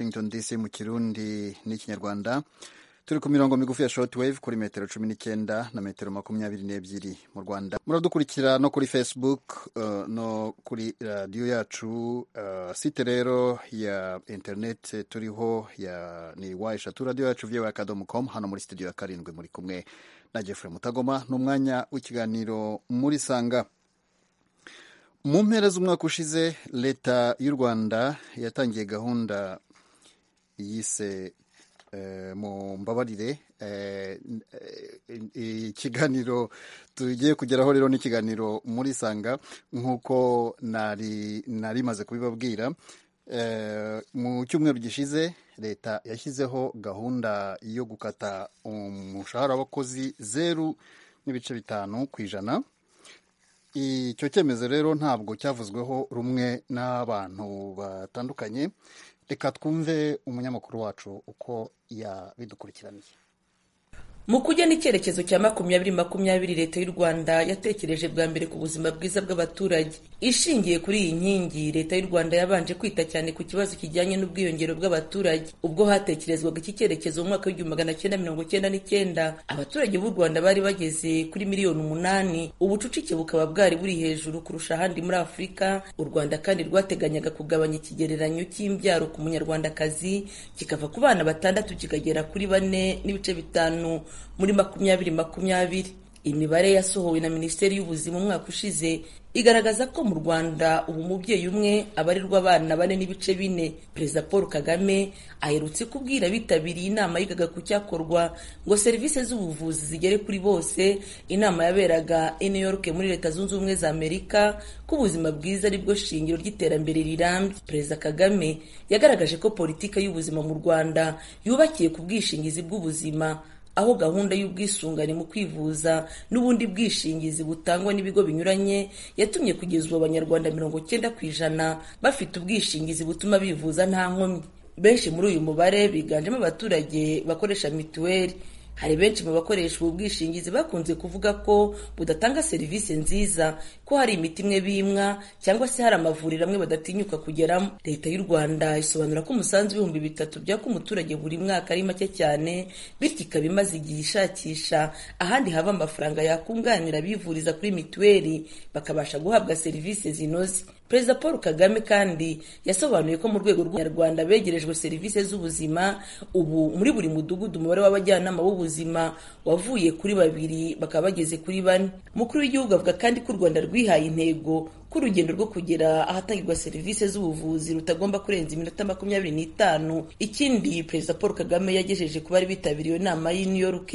Washington DC mu kirundi n'ikinyarwanda turi ku mirongo migufi ya shortwave kuri metero cumi n'icyenda na metero makumyabiri n'ebyiri mu rwanda muradukurikira no kuri facebook uh, no kuri radiyo yacu uh, site rero ya internet turiho ya ni wa eshatu radiyo yacu vyewe akadomo com hano muri studio ya karindwi muri kumwe na jeffrey mutagoma ni umwanya w'ikiganiro muri sanga mu mpera z'umwaka ushize leta y'u rwanda yatangiye gahunda yise mu mbabarire ikiganiro tugiye kugeraho rero n'ikiganiro muri sanga nk'uko nari maze kubibabwira mu cyumweru gishize leta yashyizeho gahunda yo gukata umushahara w'abakozi zeru n'ibice bitanu ku ijana icyo cyemezo rero ntabwo cyavuzweho rumwe n'abantu batandukanye reka twumve umunyamakuru wacu uko yabidukurikiraniye mu kujya n'icyerekezo cya makumyabiri makumyabiri leta y'u rwanda yatekereje bwa mbere ku buzima bwiza bw'abaturage ishingiye kuri iyi nkingi leta y'u rwanda yabanje kwita cyane ku kibazo kijyanye n'ubwiyongere bw'abaturage ubwo hatekerezwaga iki cyerekezo mu mwaka w'igihumbi magana cyenda mirongo cyenda n'icyenda abaturage b'u rwanda bari bageze kuri miliyoni umunani ubucucike bukaba bwari buri hejuru kurusha ahandi muri afurika u rwanda kandi rwateganyaga kugabanya ikigereranyo cy'imbyaro ku munyarwandakazi kikava ku bana batandatu kikagera kuri bane n'ibice bitanu muri makumyabiri makumyabiri imibare yasohowe na minisiteri y'ubuzima umwaka ushize igaragaza ko mu rwanda ubu mubyeyi umwe abarirwa abana bane n'ibice bine perezida paul kagame aherutse kubwira bitabiriye inama yigaga ku cyakorwa ngo serivisi z'ubuvuzi zigere kuri bose inama yaberaga i new york muri leta zunze ubumwe za amerika ko ubuzima bwiza aribwo shingiro ry'iterambere rirambye perezida kagame yagaragaje ko politiki y'ubuzima mu rwanda yubakiye ku bwishingizi bw'ubuzima aho gahunda y'ubwisungane mu kwivuza n'ubundi bwishingizi butangwa n'ibigo binyuranye yatumye kugeza ubu abanyarwanda mirongo cyenda ku ijana bafite ubwishingizi butuma bivuza nta nkomyi benshi muri uyu mubare biganjemo abaturage bakoresha mituweli hari benshi mu bakoresha ubu bwishingizi bakunze kuvuga ko budatanga serivisi nziza ko hari imiti imwe bimwa cyangwa se hari amavuriro amwe badatinyuka kugeramo leta y'u rwanda isobanura ko umusanzu w'ibihumbi bitatu byaka umuturage buri mwaka ari make cyane bityo ikaba imaze igihe ishakisha ahandi hava amafaranga yakunganira abivuriza kuri mituweli bakabasha guhabwa serivisi zinoze perezida paul kagame kandi yasobanuye ko mu rwego rw'abanyarwanda begerejwe serivisi z'ubuzima ubu muri buri mudugudu umubare w'abajyanama b'ubuzima wavuye kuri babiri bakaba bageze kuri bane umukuru w'igihugu avuga kandi ko u rwanda rwihaye intego ko urugendo rwo kugera ahatangirwa serivisi z'ubuvuzi rutagomba kurenza iminota makumyabiri n'itanu ikindi perezida paul kagame yagejeje ku bari bitabiriye inama y'i new york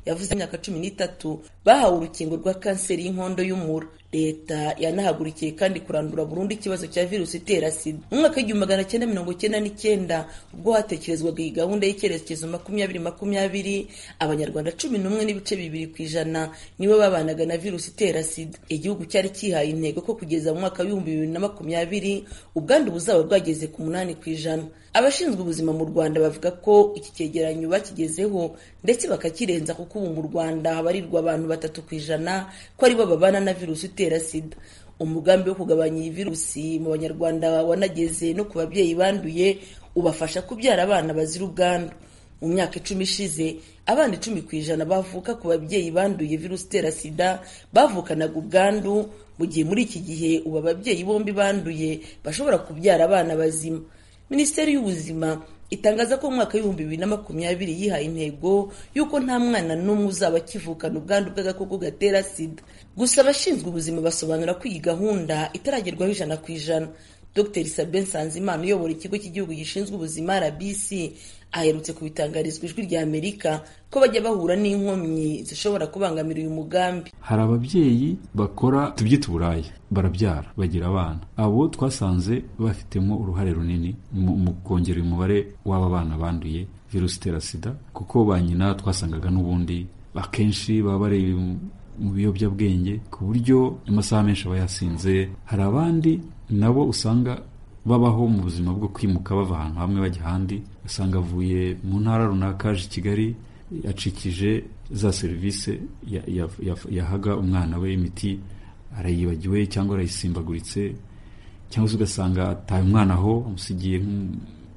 yavuze imyaka cumi n'itatu bahawe urukingo rwa kanseri y'inkondo y'umura leta yanahagurukiye kandi kurandura burundu ikibazo cya virusi itera sida mu mwaka w'igihumbi magana cyenda mirongo cyenda n'icyenda ubwo hatekerezwaga iyi gahunda y'icyerekezo makumyabiri makumyabiri abanyarwanda cumi n'umwe n'ibice bibiri ku ijana nibo babanaga na virusi itera sida igihugu cyari cyihaye intego ko kugeza mu mwaka w'ibihumbi bibiri na makumyabiri ubwandu buzaba bwageze ku munani ku ijana abashinzwe ubuzima mu rwanda bavuga ko iki cyegeranyo bakigezeho ndetse bakakirenza kuko ubu mu rwanda habarirwa abantu batatu ku ijana ko aribo babana na virusi itera sida umugambi wo kugabanya iyi virusi mu banyarwanda wanageze no ku babyeyi banduye ubafasha kubyara abana bazira ubwandu mu myaka icumi ishize abana icumi ku ijana bavuka ku babyeyi banduye virusi itera sida bavukanaga ubwandu mu gihe muri iki gihe ubu ababyeyi bombi banduye bashobora kubyara abana bazima minisiteri y'ubuzima itangaza ko mu mwaka w'ibihumbi bibiri na makumyabiri yihaye intego y'uko nta mwana n'umwe uzaba akivukana ubwandu bw'agakoko gatera sida gusa abashinzwe ubuzima basobanura ko iyi gahunda itaragerwaho ijana ku ijana dr sabin nsanzimana uyobora ikigo cy'igihugu gishinzwe ubuzima rbc aherutse kubitangarizwa ijwi rya amerika ko bajya bahura n'inkomyi zishobora kubangamira uyu mugambi hari ababyeyi bakora tubyita uburaya barabyara bagira abana abo twasanze bafitemo uruhare runini mu kongera umubare w'aba bana banduye virusi itera sida kuko ba nyina twasangaga n'ubundi akenshi baba bari mu biyobyabwenge ku buryo amasaha menshi aba yasinze hari abandi nabo usanga babaho mu buzima bwo kwimuka bava ahantu hamwe bajya ahandi usanga avuye mu ntara runaka aje i kigali acikije za serivisi yahaga umwana we imiti arayibagiwe cyangwa arayisimbaguritse cyangwa se ugasanga ataye umwana aho amusigiye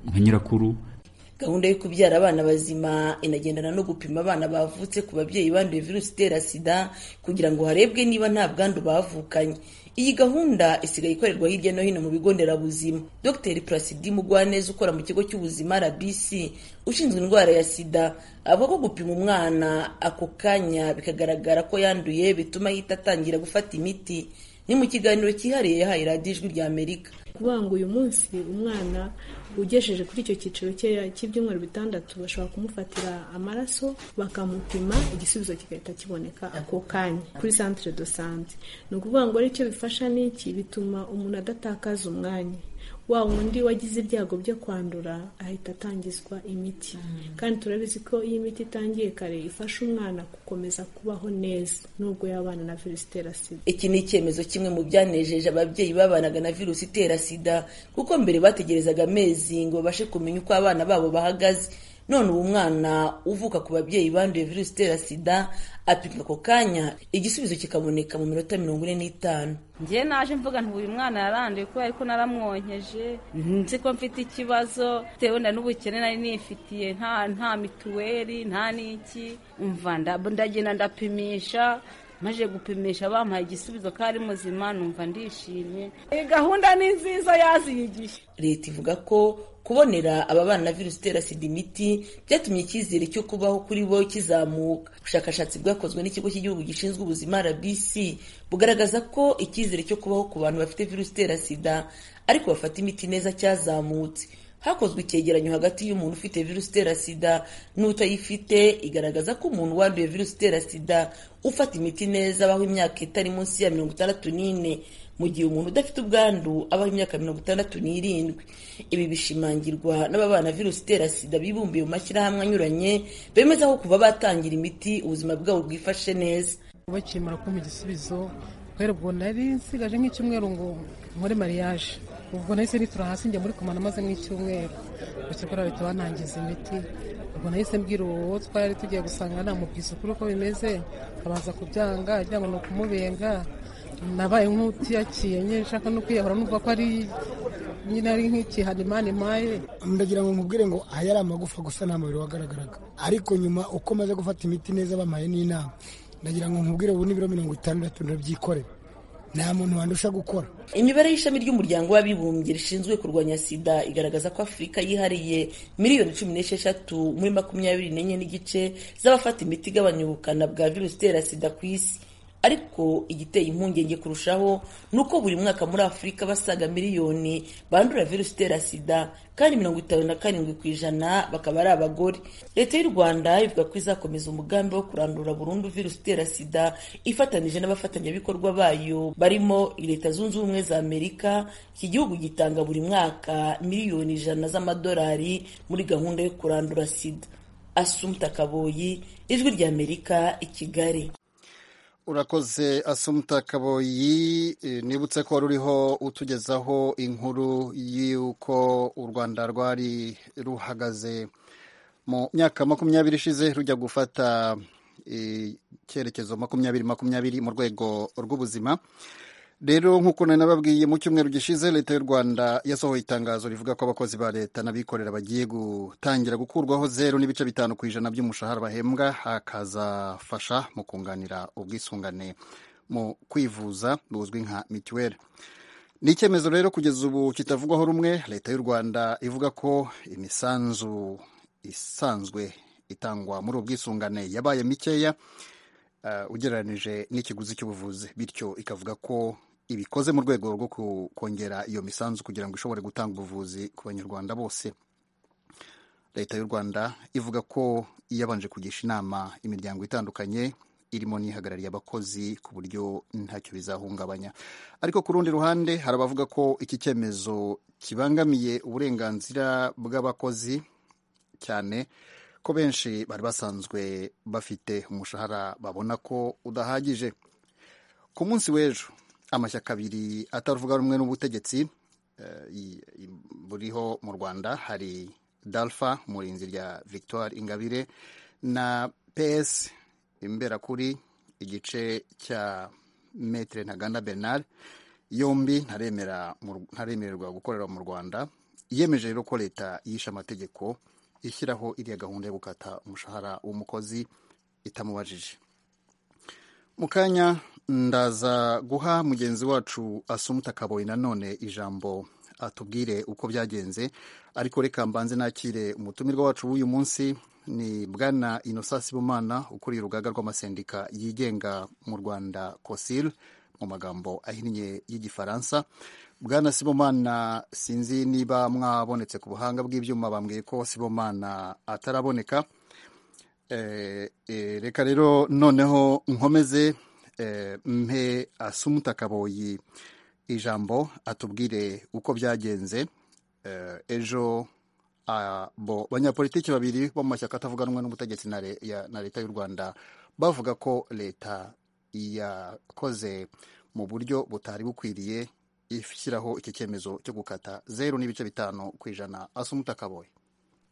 nka nyirakuru gahunda yo kubyara abana bazima inagendana no gupima abana bavutse ku babyeyi banduye virusi itera sida kugira ngo harebwe niba nta bwandu bavukanye iyi gahunda isigaye ikorerwa hirya no hino mu bigo nderabuzima dr placidi mugwaneza ukora mu kigo cy'ubuzima rbc ushinzwe indwara ya sida avuga ko gupima umwana ako kanya bikagaragara ko yanduye bituma ahita atangira gufata imiti ni mu kiganiro cyihariye yahaye radiyo ijwi rya amerika kuvuga ngo uyu munsi umwana ugejeje kuri icyo cyiciro cye cy'ibyumweru bitandatu bashobora kumufatira amaraso bakamupima igisubizo kigahita kiboneka ako kanya kuri santire do sante ni ukuvuga ngo aricyo bifasha n'iki bituma umuntu adatakaza umwanya wa wundi wagize ibyago byo kwandura ahita atangizwa imiti kandi turabizi ko iyo imiti itangiye kare ifasha umwana gukomeza kubaho neza nubwo yabana na virusi itera sida iki ni icyemezo kimwe mu byanejeje ababyeyi babanaga na virusi itera sida kuko mbere bategerezaga amezi ngo babashe kumenya uko abana babo bahagaze none ubu mwana uvuka ku babyeyi banduye virusi itera sida apimwa ako kanya igisubizo kikaboneka mu minota mirongo ine n'itanu njye naje mvuga nti uyu mwana yaranduye kubera ko naramwonkeje nzi ko mfite ikibazo bitewe na n'ubukene nari nifitiye nta nta mituweli nta n'iki umva ndagenda ndapimisha maje gupimisha bamuha igisubizo ko ari muzima numva ndishimye iyi gahunda ni nziza yaziyigiye leta ivuga ko kubonera aba bana na virusi itera sida imiti byatumye icyizere cyo kubaho kuri bo kizamuka ubushakashatsi bwakozwe n'ikigo cy'igihugu gishinzwe ubuzima rbc bugaragaza ko icyizere cyo kubaho ku bantu bafite virusi itera sida ariko bafata imiti neza cyazamutse hakozwe icyegeranyo hagati y'umuntu ufite virusi itera sida n'utayifite igaragaza ko umuntu wanduye virusi itera sida ufata imiti neza abaho imyaka itari munsi ya mirongo itandatu n'ine mu gihe umuntu udafite ubwandu abaho imyaka mirongo itandatu n'irindwi ibi bishimangirwa n'ababana virusi itera sida bibumbiye mu mashyirahamwe anyuranye bemeza ko kuva batangira imiti ubuzima bwabo bwifashe neza bakimara kumpa igisubizo kubera ubwo nari nsigaje nk'icyumweru ngo nkore mariyaje ubwo nahise nitura hasi njya muri komana maze nk'icyumweru bakikora bahita banangiza imiti ubwo nahise mbwira uwo twari tugiye gusanga namubwiza ukuri uko bimeze akabanza kubyanga agira ngo ni ukumubenga nabaye nk'utiyakiye nyine nshaka no kwiyahura numva ko ari nyine ari nk'ikihano imana imaye ndagira ngo nkubwire ngo aha yari amagufa gusa nta mubiri wagaragaraga ariko nyuma uko maze gufata imiti neza bamaye n'inama ndagira ngo nkubwire ubu n'ibiro mirongo itandatu ndabyikorera nta muntu wandusha gukora imibare y'ishami ry'umuryango w'abibumbye rishinzwe kurwanya sida igaragaza ko afurika yihariye miliyoni cumi n'esheshatu muri makumyabiri n'enye n'igice z'abafata imiti igabanya ubukana bwa virusi itera sida ku isi ariko igiteye impungenge kurushaho ni uko buri mwaka muri afurika basaga miliyoni bandura virusi itera sida kandi mirongo itanu na karindwi ku ijana bakaba ari abagore leta y'u rwanda ivuga ko izakomeza umugambi wo kurandura burundu virusi itera sida ifatanije n'abafatanyabikorwa bayo barimo leta zunze ubumwe za amerika iki gihugu gitanga buri mwaka miliyoni ijana z'amadolari muri gahunda yo kurandura sida asumta kaboyi ijwi ry'amerika i kigali urakoze asumta kaboyi nibutse ko wari uriho utugezaho inkuru y'uko u rwanda rwari ruhagaze mu myaka makumyabiri ishize rujya gufata icyerekezo makumyabiri makumyabiri mu rwego rw'ubuzima rero nk'uko nari nababwiye mu cyumweru gishize leta y'u rwanda yasohoye itangazo rivuga ko abakozi ba leta n'abikorera bagiye gutangira gukurwaho zeru n'ibice bitanu ku ijana by'umushahara bahembwa hakazafasha mu kunganira ubwisungane mu kwivuza buzwi nka mituweli ni icyemezo rero kugeza ubu kitavugwaho rumwe leta y'u rwanda ivuga ko imisanzu isanzwe itangwa muri ubu bwisungane yabaye mikeya ugereranyije n'ikiguzi cy'ubuvuzi bityo ikavuga ko ibikoze mu rwego rwo kongera iyo misanzu kugira ngo ishobore gutanga ubuvuzi ku banyarwanda bose leta y'u rwanda ivuga ko yabanje kugisha inama imiryango itandukanye irimo n'ihagarariye abakozi ku buryo ntacyo bizahungabanya ariko ku rundi ruhande hari abavuga ko iki cyemezo kibangamiye uburenganzira bw'abakozi cyane ko benshi bari basanzwe bafite umushahara babona ko udahagije ku munsi w'ejo amashyaka abiri atavuga rumwe n'ubutegetsi buriho mu rwanda hari dalfa murinzi rya victoire ingabire na ps imberakuri igice cya metre ntaganda bernard yombi ntaremererwa gukorera mu rwanda yemeje rero ko leta yishe amategeko ishyiraho iriya gahunda yo gukata umushahara w'umukozi itamubajije mu kanya ndaza guha mugenzi wacu asumuta kaboyi nanone ijambo atubwire uko byagenze ariko reka mbanze nakire umutumirwa wacu w'uyu munsi ni bwana inosasi bumana ukuriye urugaga rw'amasendika yigenga mu rwanda kosil mu magambo ahinnye y'igifaransa bwana sibomana sinzi niba mwabonetse ku buhanga bw'ibyuma bambwiye ko sibomana ataraboneka reka rero noneho nkomeze mpe asumuta kaboyi ijambo atubwire uko byagenze ejo banyapolitiki babiri bo mu mashyaka atavuganwa n'ubutegetsi na leta y'u rwanda bavuga ko leta yakoze mu buryo butari bukwiriye ishyiraho iki cyemezo cyo gukata zeru n'ibice bitanu ku ijana asumuta kaboyi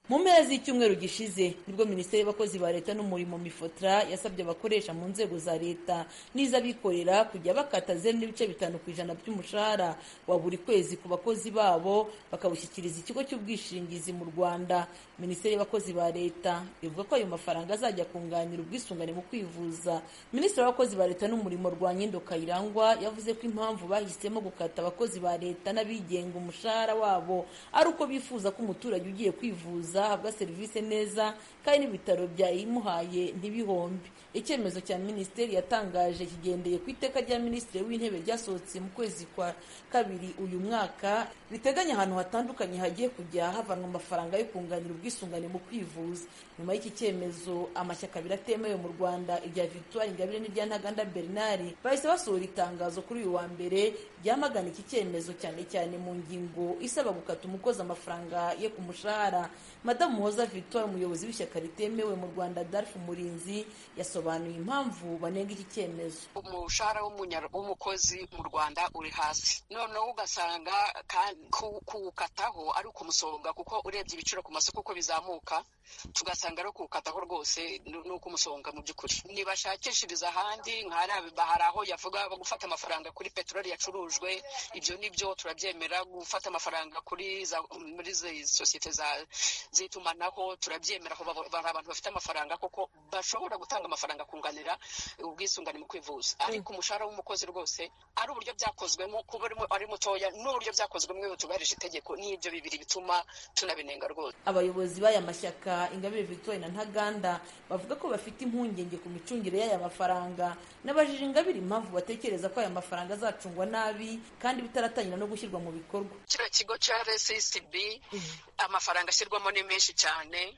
mu mpera z'icyumweru gishize nibwo minisiteri y'abakozi ba leta n'umurimo mifotra yasabye abakoresha mu nzego za leta n'iz'abikorera kujya bakata zeru n'ibice bitanu ku ijana by'umushahara wa buri kwezi ku bakozi babo bakawushyikiriza ikigo cy'ubwishingizi mu rwanda minisiteri y'abakozi ba leta ivuga ko ayo mafaranga azajya akunganira ubwisungane mu kwivuza minisitiri w'abakozi ba leta n'umurimo rwanyindo kayirangwa yavuze ko impamvu bahisemo gukata abakozi ba leta n'abigenga umushahara wabo ari uko bifuza ko umuturage ugiye kwivuza ahabwa serivisi neza kandi n'ibitaro byayimuhaye ntibihombe icyemezo cya minisiteri yatangaje kigendeye ku iteka rya minisitiri w'intebe ryasohotse mu kwezi kwa kabiri uyu mwaka riteganya ahantu hatandukanye hagiye kujya havanwa amafaranga yo kunganira ubwisungane mu kwivuza nyuma y'iki cyemezo amashyaka abiri atemewe mu rwanda irya victoire ingabire n'irya ntaganda bernard bahise basohora itangazo kuri uyu wa mbere ryamagana iki cyemezo cyane cyane mu ngingo isaba gukata umukozi amafaranga ye ku mushahara madamu muhoza victoire umuyobozi w'ishyaka ritemewe mu rwanda darf umurinzi yasobanuye impamvu banenga iki cyemezo umushahara w'umukozi mu rwanda uri hasi noneho ugasanga kuwukataho ari ukumusombwa kuko urebye ibiciro ku masoko uko bizamuka tugasanga ari kuwukataho rwose ni ukumusombwa mu by'ukuri ntibashakishiriza ahandi hari aho yavuga gufata amafaranga kuri peteroli yacurujwe ibyo nibyo turabyemera gufata amafaranga kuri muri sosiyete za z'itumanaho turabyemera ko hari abantu bafite amafaranga koko bashobora gutanga amafaranga kunganira ubwisungane mu kwivuza ariko umushahara w'umukozi rwose ari uburyo byakozwemo kuba ari mutoya n'uburyo byakozwemo iyo tubahirije itegeko n'ibyo bibiri bituma tunabinenga rwose abayobozi b'aya mashyaka ingabire victoire na ntaganda bavuga ko bafite impungenge ku micungire y'aya mafaranga n'abajije ingabire impamvu batekereza ko aya mafaranga azacungwa nabi kandi bitaratangira no gushyirwa mu bikorwa kino kigo cya rssb amafaranga ashyirwa ni menshi cyane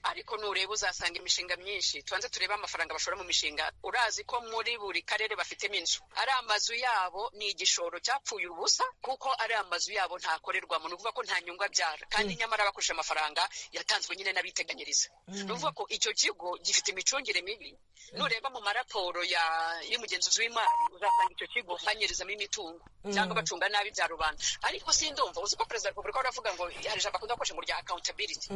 ariko nureba uzasanga imishinga myinshi tubanze turebe amafaranga bashora mu mishinga urazi ko muri buri karere bafitemo inzu ari amazu yabo ni igishoro cyapfuye ubusa kuko ari amazu yabo ntakorerwamo ni ukuvuga ko nta nyungu abyara kandi nyamara bakoresha amafaranga yatanzwe nyine n'abiteganyiriza ni ukuvuga ko icyo kigo gifite imicungire mibi nureba mu maraporo y'umugenzuzi w'imari uzasanga icyo kigo banyirizamo imitungo cyangwa bacunga nabi bya rubanda ariko sindumva uzi ko perezida wa repubulika aravuga ngo hari ijambo akunda gukoresha mu rya accountability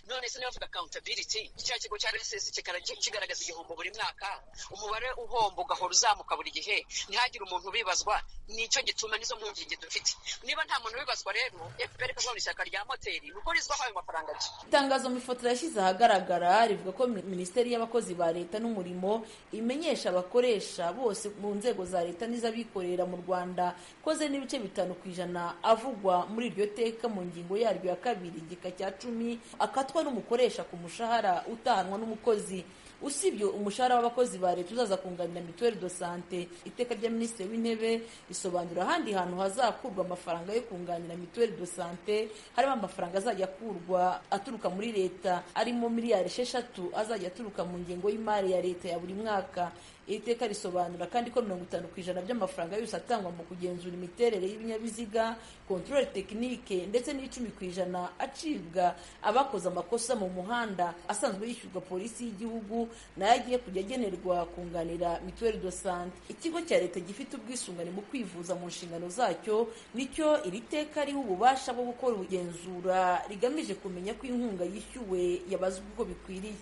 none se niba bavuga accountability cya kigo cya rss kigaragaza igihombo buri mwaka umubare uhomba ugahora uzamuka buri gihe ntihagire umuntu ubibazwa nicyo gituma nizo mpungenge dufite niba nta muntu ubibazwa rero fpr ikazabona ishyaka rya moteri nuko rizwaho ayo mafaranga bye itangazo mifoto yashyize ahagaragara rivuga ko minisiteri y'abakozi ba leta n'umurimo imenyesha abakoresha bose mu nzego za leta n'iz'abikorera mu rwanda koze n'ibice bitanu ku ijana avugwa muri iryo teka mu ngingo yaryo ya kabiri igika cya cumi akatwa n'umukoresha ku mushahara utahanwa n'umukozi usibye umushahara w'abakozi ba leta uzaza kunganira mituweli do sante iteka rya minisitiri w'intebe risobanura ahandi hantu hazakurwa amafaranga yo kunganira mituweli do sante harimo amafaranga azajya akurwa aturuka muri leta arimo miliyari esheshatu azajya aturuka mu ngengo y'imari ya leta ya buri mwaka iri teka risobanura kandi ko mirongo itanu ku ijana by'amafaranga yose atangwa mu kugenzura imiterere y'ibinyabiziga kontorore tekinike ndetse n'icumi ku ijana acibwa abakoze amakosa mu muhanda asanzwe yishyurwa polisi y'igihugu nayo agiye kujya agenerwa kunganira mituweli do sante ikigo cya leta gifite ubwisungane mu kwivuza mu nshingano zacyo nicyo iri teka riha ububasha bwo gukora ubugenzura rigamije kumenya ko inkunga yishyuwe yabazwe uko bikwiriye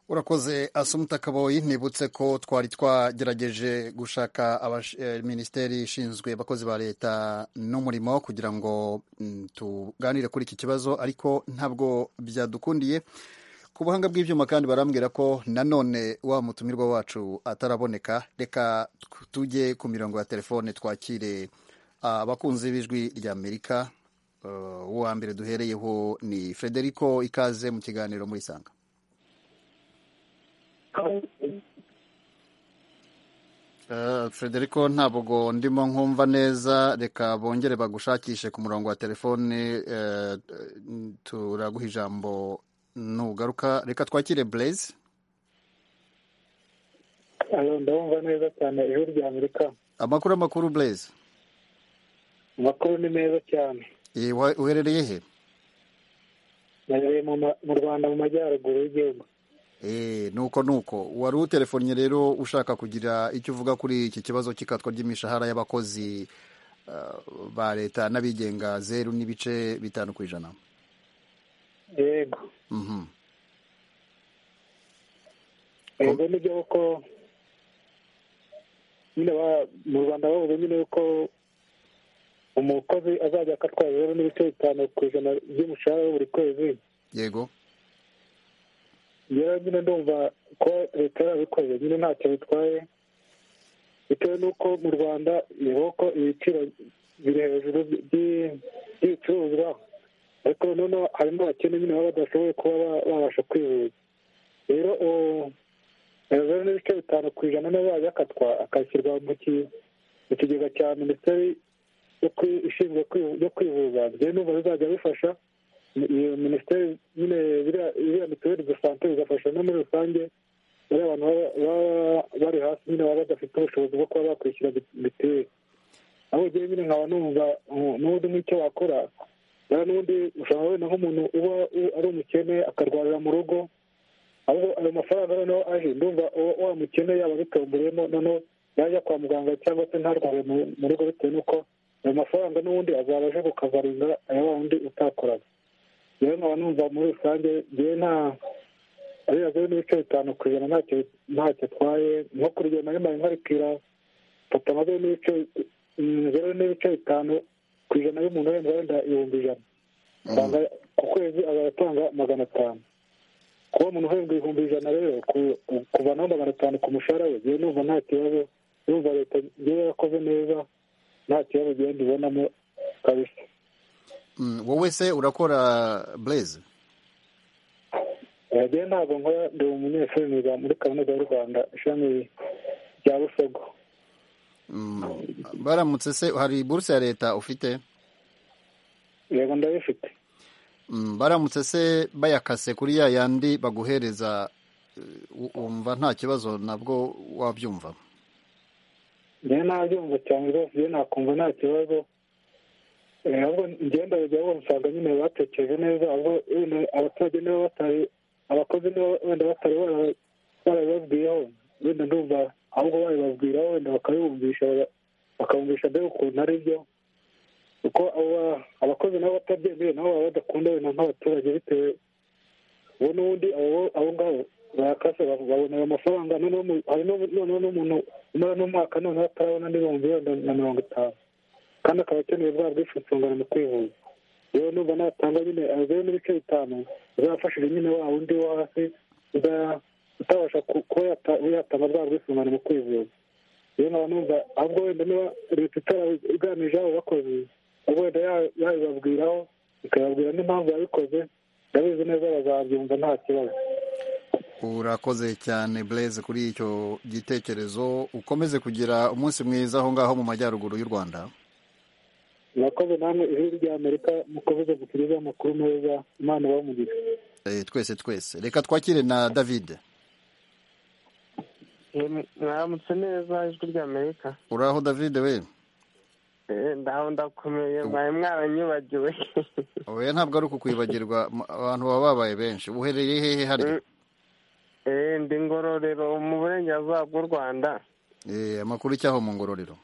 urakoze asumuta kaboyi nibutse ko twari twagerageje gushaka minisiteri ishinzwe abakozi ba leta n'umurimo kugira ngo tuganire kuri iki kibazo ariko ntabwo byadukundiye ku buhanga bw'ibyuma kandi barambwira ko nanone wa mutumirwa wacu ataraboneka reka tujye ku mirongo ya telefone twakire abakunzi b'ijwi ry'amerika uwo mbere duhereyeho ni frederico ikaze mu kiganiro muri sanga frederico ntabwo ndimo nkumva neza reka bongere bagushakishe ku murongo wa telefone turaguha ijambo nugaruka reka twakire blaze ndabumva neza cyane ijwi rya amerika amakuru amakuru blaze amakuru ni meza cyane uherereye he nherereye mu rwanda mu majyaruguru y'igihugu nuko nuko wari utelefonnye rero ushaka kugira icyo uvuga kuri iki kibazo cy'ikatwa ry'imishahara y'abakozi ba leta n'abigenga zeru n'ibice bitanu ku ijana yego yego nibyo kuko nyine mu rwanda bavuze nyine yuko umukozi azajya akatwa rero n'ibice bitanu ku ijana by'umushahara we buri kwezi yego rero nyine ndumva ko leta yarabikoze nyine ntacyo bitwaye bitewe n'uko mu rwanda reba ko ibiciro biri hejuru by'ibicuruzwa ariko noneho hari n'abakene nyine baba badashoboye kuba babasha kwivuza rero hejuru n'ibice bitanu ku ijana nawe yajya akatwa akashyirwa mu kigega cya minisiteri ishinzwe yo kwivuza njyewe numva bizajya bifasha iyo minisiteri nyine biriya mituweli de sante bigafasha no muri rusange bariya abantu baba bari hasi nyine baba badafite ubushobozi bwo kuba bakwishyura mituweli aho ugiye nyine nkaba numva n'ubundi nk'icyo wakora rero n'ubundi ushobora wenda nk'umuntu uba ari umukene akarwarira mu rugo aho ayo mafaranga noneho aje ndumva wa mukene yaba bitomboreyemo noneho yajya kwa muganga cyangwa se ntarware mu rugo bitewe n'uko ayo mafaranga n'ubundi azaba aje kukavaringa aya wa wundi utakoraga rero nkaba numva muri rusange ngewe nta ariya zeru n'ibice bitanu ku ijana ntacyo atwaye nko kuri igihe nari nkarikira papa na zeru n'ibice zeru n'ibice bitanu ku ijana y'umuntu wenda wenda ibihumbi ijana usanga ku kwezi azatanga magana atanu kuba umuntu uhembwa ibihumbi ijana rero kuvanaho magana atanu ku mushahara we ngewe numva nta kibazo numva leta ngewe yakoze neza nta kibazo ngenda ubonamo kabisa wowe se urakora bureze rero ntabwo nkora ndi umunyeshuri niga muri kaminuza y'u rwanda ishami rya busogo baramutse se hari buruse ya leta ufite yego ndabifite baramutse se bayakase kuri ya yandi baguhereza wumva nta kibazo nabwo wabyumva njyewe nabyumva cyane rwose njyewe nakumva nta kibazo ntabwo ngenda bajya usanga nyine batekereje neza ahubwo wenda abaturage niba batari abakozi niba wenda batari barabibabwiyeho wenda ndumva ahubwo babibabwiraho wenda bakabibumvisha bakabumvisha mbega ukuntu ari byo kuko abakozi nabo batabyemeye nabo baba badakunda wenda nk'abaturage bitewe ubu n'ubundi abo ngabo barakase babona ayo mafaranga noneho n'umuntu umara n'umwaka noneho atarabona n'ibihumbi wenda na mirongo itanu kandi akaba akeneye bwa bwisungane mu kwivuza rero numva natanga nyine zeru n'ibice bitanu uzafashije nyine wa wundi wo hasi utabasha kuba yatanga bwa bwisungane mu kwivuza rero nkaba numva ahubwo wenda niba leta itarabiganije abo bakozi ubwo wenda yabibabwiraho ikababwira n'impamvu yabikoze ndabizi neza bazabyumva nta kibazo urakoze cyane bureze kuri icyo gitekerezo ukomeze kugira umunsi mwiza aho ngaho mu majyaruguru y'u rwanda murakoze namwe ijwi rya amerika mukomeze gutugezaho amakuru meza imana ibamugira twese twese reka twakire na davide mwaramutse neza ijwi rya amerika uraho davide we ndaho ndakomeye mwari mwaranyubagiwe we ntabwo ari ukukwibagirwa abantu baba babaye benshi uherereye hehe hari ndi ngororero mu burengerazuba bw'u rwanda amakuru icyaho mu ngororero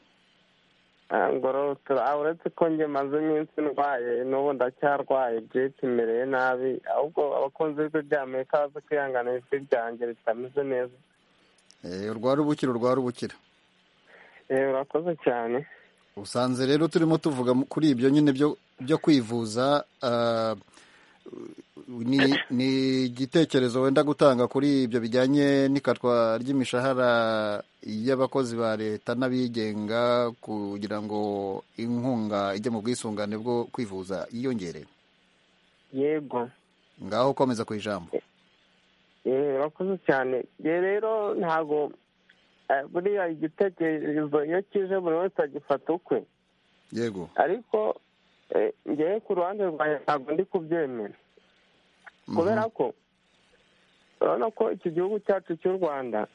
ngororotero uretse ko njye maze iminsi ndwaye n'ubu ndacyarwaye byinshi imereye nabi ahubwo abakunzi b'ibigo bya amerika baze kwihangana ijwi ryanjye ritameze neza Eh, urwara ubukira urwara ubukira eee urakoze cyane usanze rero turimo tuvuga mu- kuri ibyo nyine byo byo kwivuza ah, ni ni igitekerezo wenda gutanga kuri ibyo bijyanye n'ikatwa ry'imishahara y'abakozi ba leta n'abigenga kugira ngo inkunga ijye mu bwisungane bwo kwivuza yiyongere yego ngaho komeza ku ijambo eee urakoze cyane ye rero ntabwo eh, buriya igitekerezo iyo kije buri wese agifata ukwe yego ariko eh, ngewe ku ruhande rwanjye ntabwo ndi kubyemera Mhm. kubera ko urabona ko iki gihugu cyacu cy'u rwanda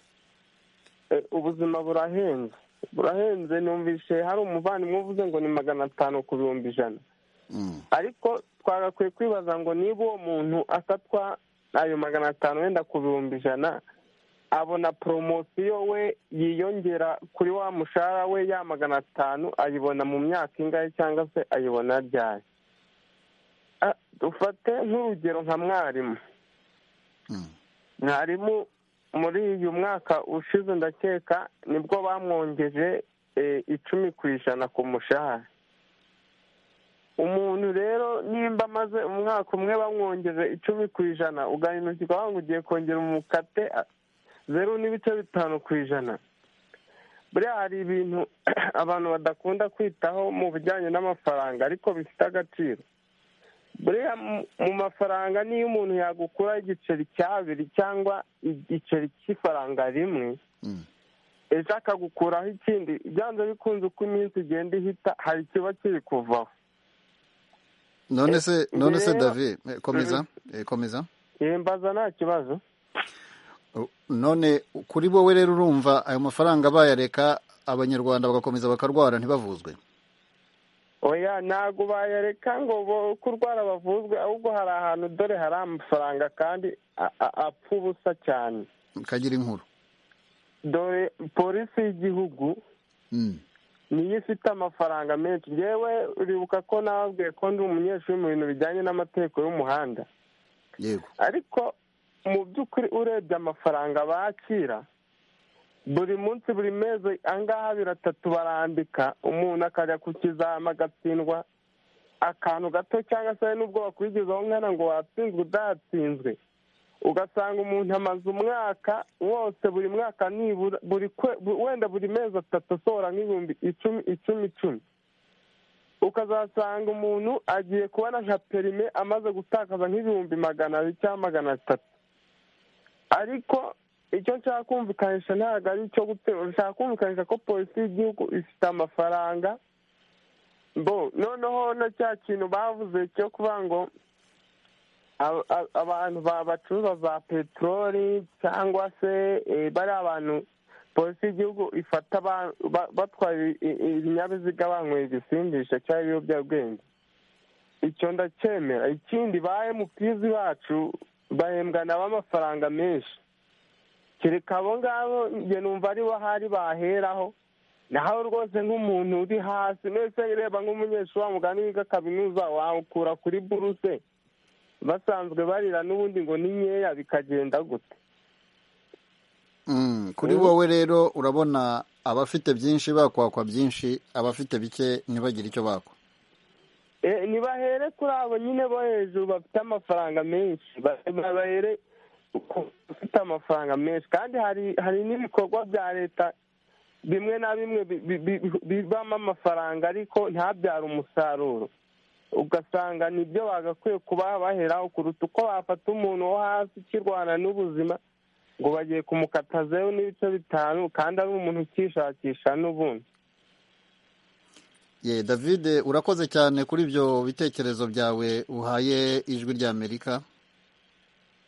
eh, ubuzima burahenze burahenze numvise hari umuvandimwe uvuze ngo ni magana atanu ku bihumbi ijana Mm. ariko twagakwiye kwibaza ngo niba uwo muntu asatwa ayo magana atanu wenda ku bihumbi ijana abona poromosiyo we yiyongera kuri wa mushahara we ya magana atanu ayibona mu myaka ingahe cyangwa se ayibona ryari Ah, dufate nk'urugero nka mwarimu Mm. mwarimu muri uyu mwaka ushize ndakeka nibwo bamwongeje eh, icumi ku ijana ku mushahara umuntu rero nimba amaze umwaka umwe bamwongeje icumi ku ijana ugana intoki ukavuga ngo ugiye kongera umukate ah, zeru n'ibice bitanu ku ijana buriya hari ibintu abantu badakunda kwitaho mu bijyanye n'amafaranga ariko bifite agaciro buriya mu- mu mafaranga niyo umuntu yagukuraho igiceri cy'abiri cyangwa igiceri cy'ifaranga rimwe Mm. ejo akagukuraho ikindi byanze bikunze uko iminsi igenda ihita hari ikiba kiri kuvaho none se Eh, none se rero- david eh, komeza eh, komeza yembaza nta kibazo none kuri wowe rero urumva ayo mafaranga bayareka abanyarwanda bagakomeza bakarwara ntibavuzwe oya ntabwo bayareka ngo bo- kurwara bavuzwe ahubwo hari ahantu dore hari amafaranga kandi a- a- apfa ubusa cyane kagira inkuru dore polisi y'igihugu Mm. niyo ifite amafaranga menshi yewe uribuka ko nababwiye ko ndi umunyeshuri mu bintu bijyanye n'amategeko y'umuhanda yego ariko mu by'ukuri urebye amafaranga bakira buri munsi buri mezi angaha abiri atatu barandika umuntu akajya ku kizama agatsindwa akantu gato cyangwa se nubwo bakurikizaho nkana ngo watsinzwe udatsinzwe ugasanga umuntu amaze umwaka wose buri mwaka nibura buri kwe- bu- wenda buri mezi atatu asohora nk'ibihumbi icumi icumi icumi ukazasanga umuntu agiye kubona nka perime amaze gutakaza nk'ibihumbi magana abiri cyangwa magana atatu ariko icyo nshaka kumvikanisha ntabwo ari icyo guterura nshaka kumvikanisha ko polisi y'igihugu ifite amafaranga bo noneho na cya kintu bavuze cyo kuvuga ngo aba- aba- abantu ba- bacuruza za peteroli cyangwa se eh, bari abantu polisi y'igihugu ifata ba- ba- batwara i- i- ibinyabiziga banyweye ibisindisha cyangwa ibiyobyabwenge icyo ndacyemera ikindi ba emutizi bacu bahembwa nabo amafaranga menshi kereka abo ngabo njye numva aribo hari baheraho naho rwose nk'umuntu uri hasi nese reba nk'umunyeshuri wa mugani wiga kaminuza wawukura kuri buruse basanzwe barira n'ubundi ngo ni nkeya bikagenda gute Mm. kuri wowe rero urabona abafite byinshi bakwakwa byinshi abafite bike ntibagire icyo bakwa Eh, nibahere kuri abo nyine bo hejuru bafite amafaranga menshi Ba- babahere ku bafite amafaranga menshi kandi hari hari n'ibikorwa bya leta bimwe na bimwe bi- bi- bi- bibamo amafaranga ariko ntabyare umusaruro ugasanga nibyo bagakwiye kuba baheraho kuruta uko bafata umuntu wo hasi ukirwana n'ubuzima ngo bagiye kumukata zeru n'ibice bitanu kandi ari umuntu ukishakisha n'ubundi ye david urakoze cyane kuri ibyo bitekerezo byawe uhaye ijwi ry'amerika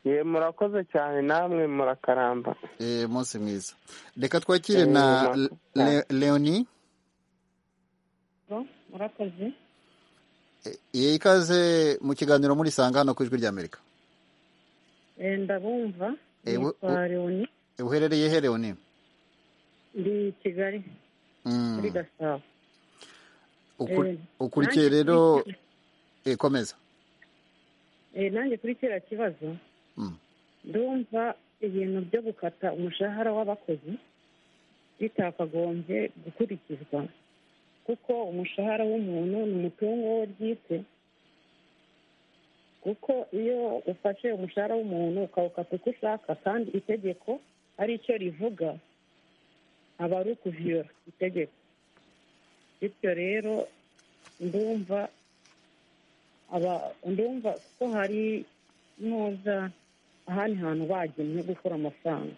ye murakoze cyane namwe murakaramba Eh, munsi mwiza reka twakire Eh, na murakoze Le- leonie murakoze Eh, eh, ikaze mu kiganiro muri sanga hano ku ijwi ry'amerika Eh, ndabumva Eh, we- nitwa leoni Eh, uherereye he leonie ndi i kigali Mm. muri gasabo ukurikiye rero ikomeza nanjye kuri kiriya kibazo ndumva ibintu byo gukata umushahara w'abakozi bitakagombye gukurikizwa kuko umushahara w'umuntu ni umutungo we bwite kuko iyo ufashe umushahara w'umuntu ukawukata uko ushaka kandi itegeko ari cyo rivuga aba ari ukuviyora itegeko bityo rero ndumva aba ndumva ko hari ntuza ahandi hantu bagenwe gukura amafaranga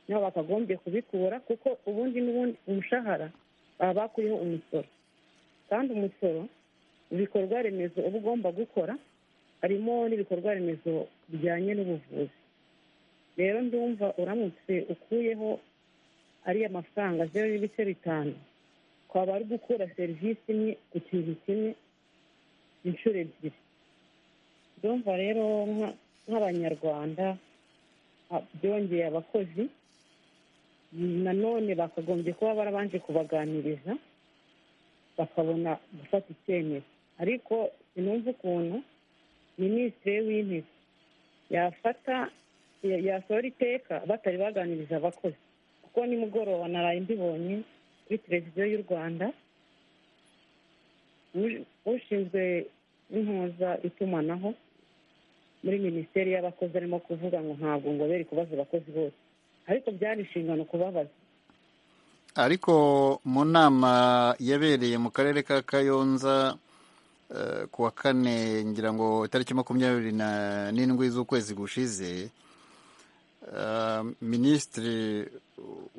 niho bakagombye kubikura kuko ubundi n'ubundi umushahara baba bakuyeho umusoro kandi umusoro ibikorwa remezo uba ugomba gukora harimo n'ibikorwa remezo bijyanye n'ubuvuzi rero ndumva uramutse ukuyeho ariya mafaranga zeru n'ibice bitanu twaba ari gukura serivisi imwe ku kintu kimwe inshuro ebyiri ndumva rero nk'abanyarwanda byongeye abakozi nanone bakagombye kuba barabanje kubaganiriza bakabona gufata icyemezo ariko sinumva ukuntu minisitiri w'intebe yafata yasohora iteka batari baganiriza abakozi kuko nimugoroba naraye mbibonye kuri televiziyo y'u rwanda ushinzwe impuza itumanaho muri minisiteri y'abakozi arimo kuvuga ngo ntabwo ngo bere kubaza abakozi bose ariko byari inshingano kubabaza ariko mu nama yabereye mu karere ka kayonza ku wa kane ngira ngo itariki makumyabiri n'indwi z'ukwezi gushize minisitiri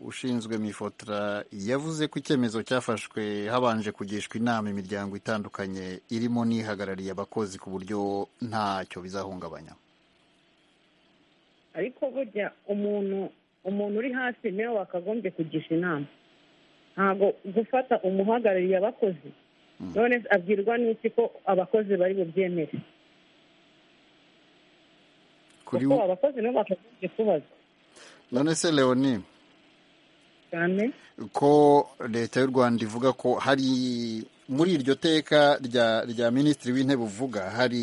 ushinzwe mifotora yavuze ko icyemezo cyafashwe habanje kugishwa inama imiryango itandukanye irimo n'ihagarariye abakozi ku buryo ntacyo bizahungabanya ariko burya umuntu umuntu uri hasi niwe wakagombye kugisha inama ntabwo gufata umuhagarariye abakozi none abwirwa n'iki ko abakozi bari bubyemere kuko abakozi nabo bakagombye kubazwa none se leoni cyane ko leta y'u rwanda ivuga ko hari muri iryo teka rya rya minisitiri w'intebe uvuga hari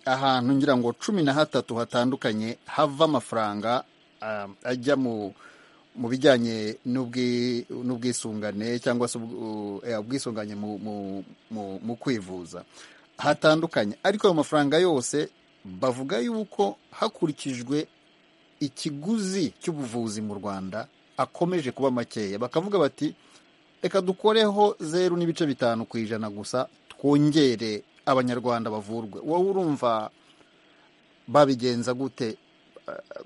ahantu ngira ngo cumi na hatatu hatandukanye hava amafaranga ajya mu mu bijyanye n'ubwisungane cyangwa se ubwisungane mu kwivuza hatandukanye ariko ayo mafaranga yose bavuga yuko hakurikijwe ikiguzi cy'ubuvuzi mu rwanda akomeje kuba makeya bakavuga bati reka dukoreho zeru n'ibice bitanu ku ijana gusa twongere abanyarwanda bavurwe wowe urumva babigenza gute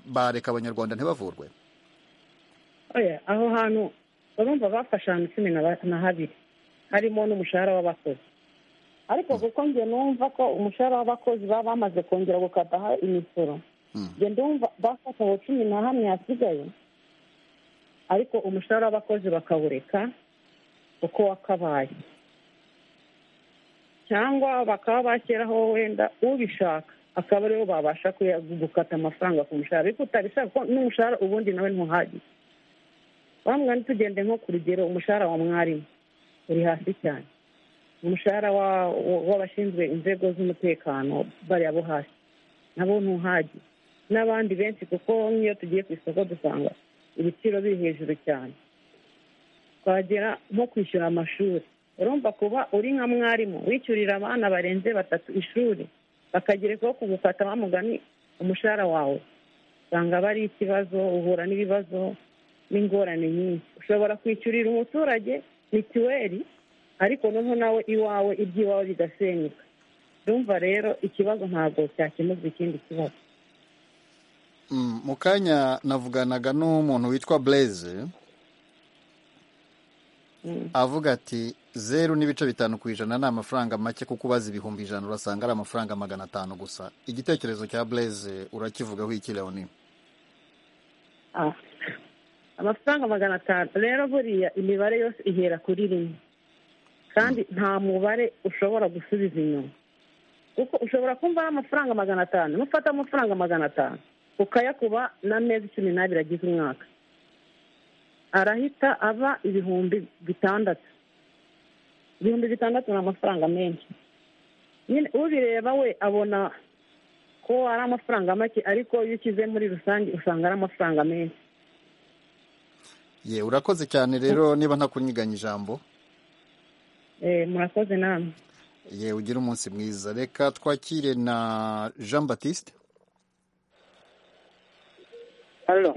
bareka abanyarwanda ntibavurwe aho hantu urumva bafashe ahantu cumi na habiri harimo n'umushahara w'abakozi ariko kuko njye numva ko umushahara w'abakozi baba bamaze kongera gukataho imisoro njye ndumva bafata aho cumi na hamwe hasigaye ariko umushahara w'abakozi bakawureka uko wakabaye cyangwa bakaba bashyiraho wenda ubishaka akaba aribo babasha gukata amafaranga ku mushahara ariko utabishaka kuko n'umushahara ubundi nawe ntuhagire wambwa ntitugende nko ku rugero umushahara wa mwarimu uri hasi cyane umushahara w'abashinzwe inzego z'umutekano bariya bo hasi nabo ntuhage n'abandi benshi kuko nk'iyo tugiye ku isoko dusanga ibiciro biri hejuru cyane twagera nko kwishyura amashuri urumva kuba uri nka mwarimu wishyurira abana barenze batatu ishuri bakagerezaho kugufata bamugani umushahara wawe usanga aba ari ikibazo uhura n'ibibazo n'ingorane nyinshi ushobora kwishyurira umuturage mituweli ariko noneho nawe iwawe iby'iwawe bigasenyuka ndumva rero ikibazo ntabwo cyakemurwa ikindi kibazo mu kanya navuganaga n'umuntu witwa blaise avuga ati zeru n'ibice bitanu ku ijana ni amafaranga make kuko ubaza ibihumbi ijana urasanga ari amafaranga magana atanu gusa igitekerezo cya blaise urakivugaho iki leoni amafaranga magana atanu rero buriya imibare yose ihera kuri rimwe kandi nta mubare ushobora gusubiza inyuma kuko ushobora kumva ari amafaranga magana atanu nufata amafaranga magana atanu ukayakuba n'amezi cumi n'abiri agize umwaka arahita aba ibihumbi bitandatu ibihumbi bitandatu ni amafaranga menshi nyine ubireba we abona ko ari amafaranga make ariko iyo ukize muri rusange usanga ari amafaranga menshi ye urakoze cyane rero niba ntakunyiganya ijambo Eh, murakoze namwe ye ugire umunsi mwiza reka twakire na jean batiste Halo,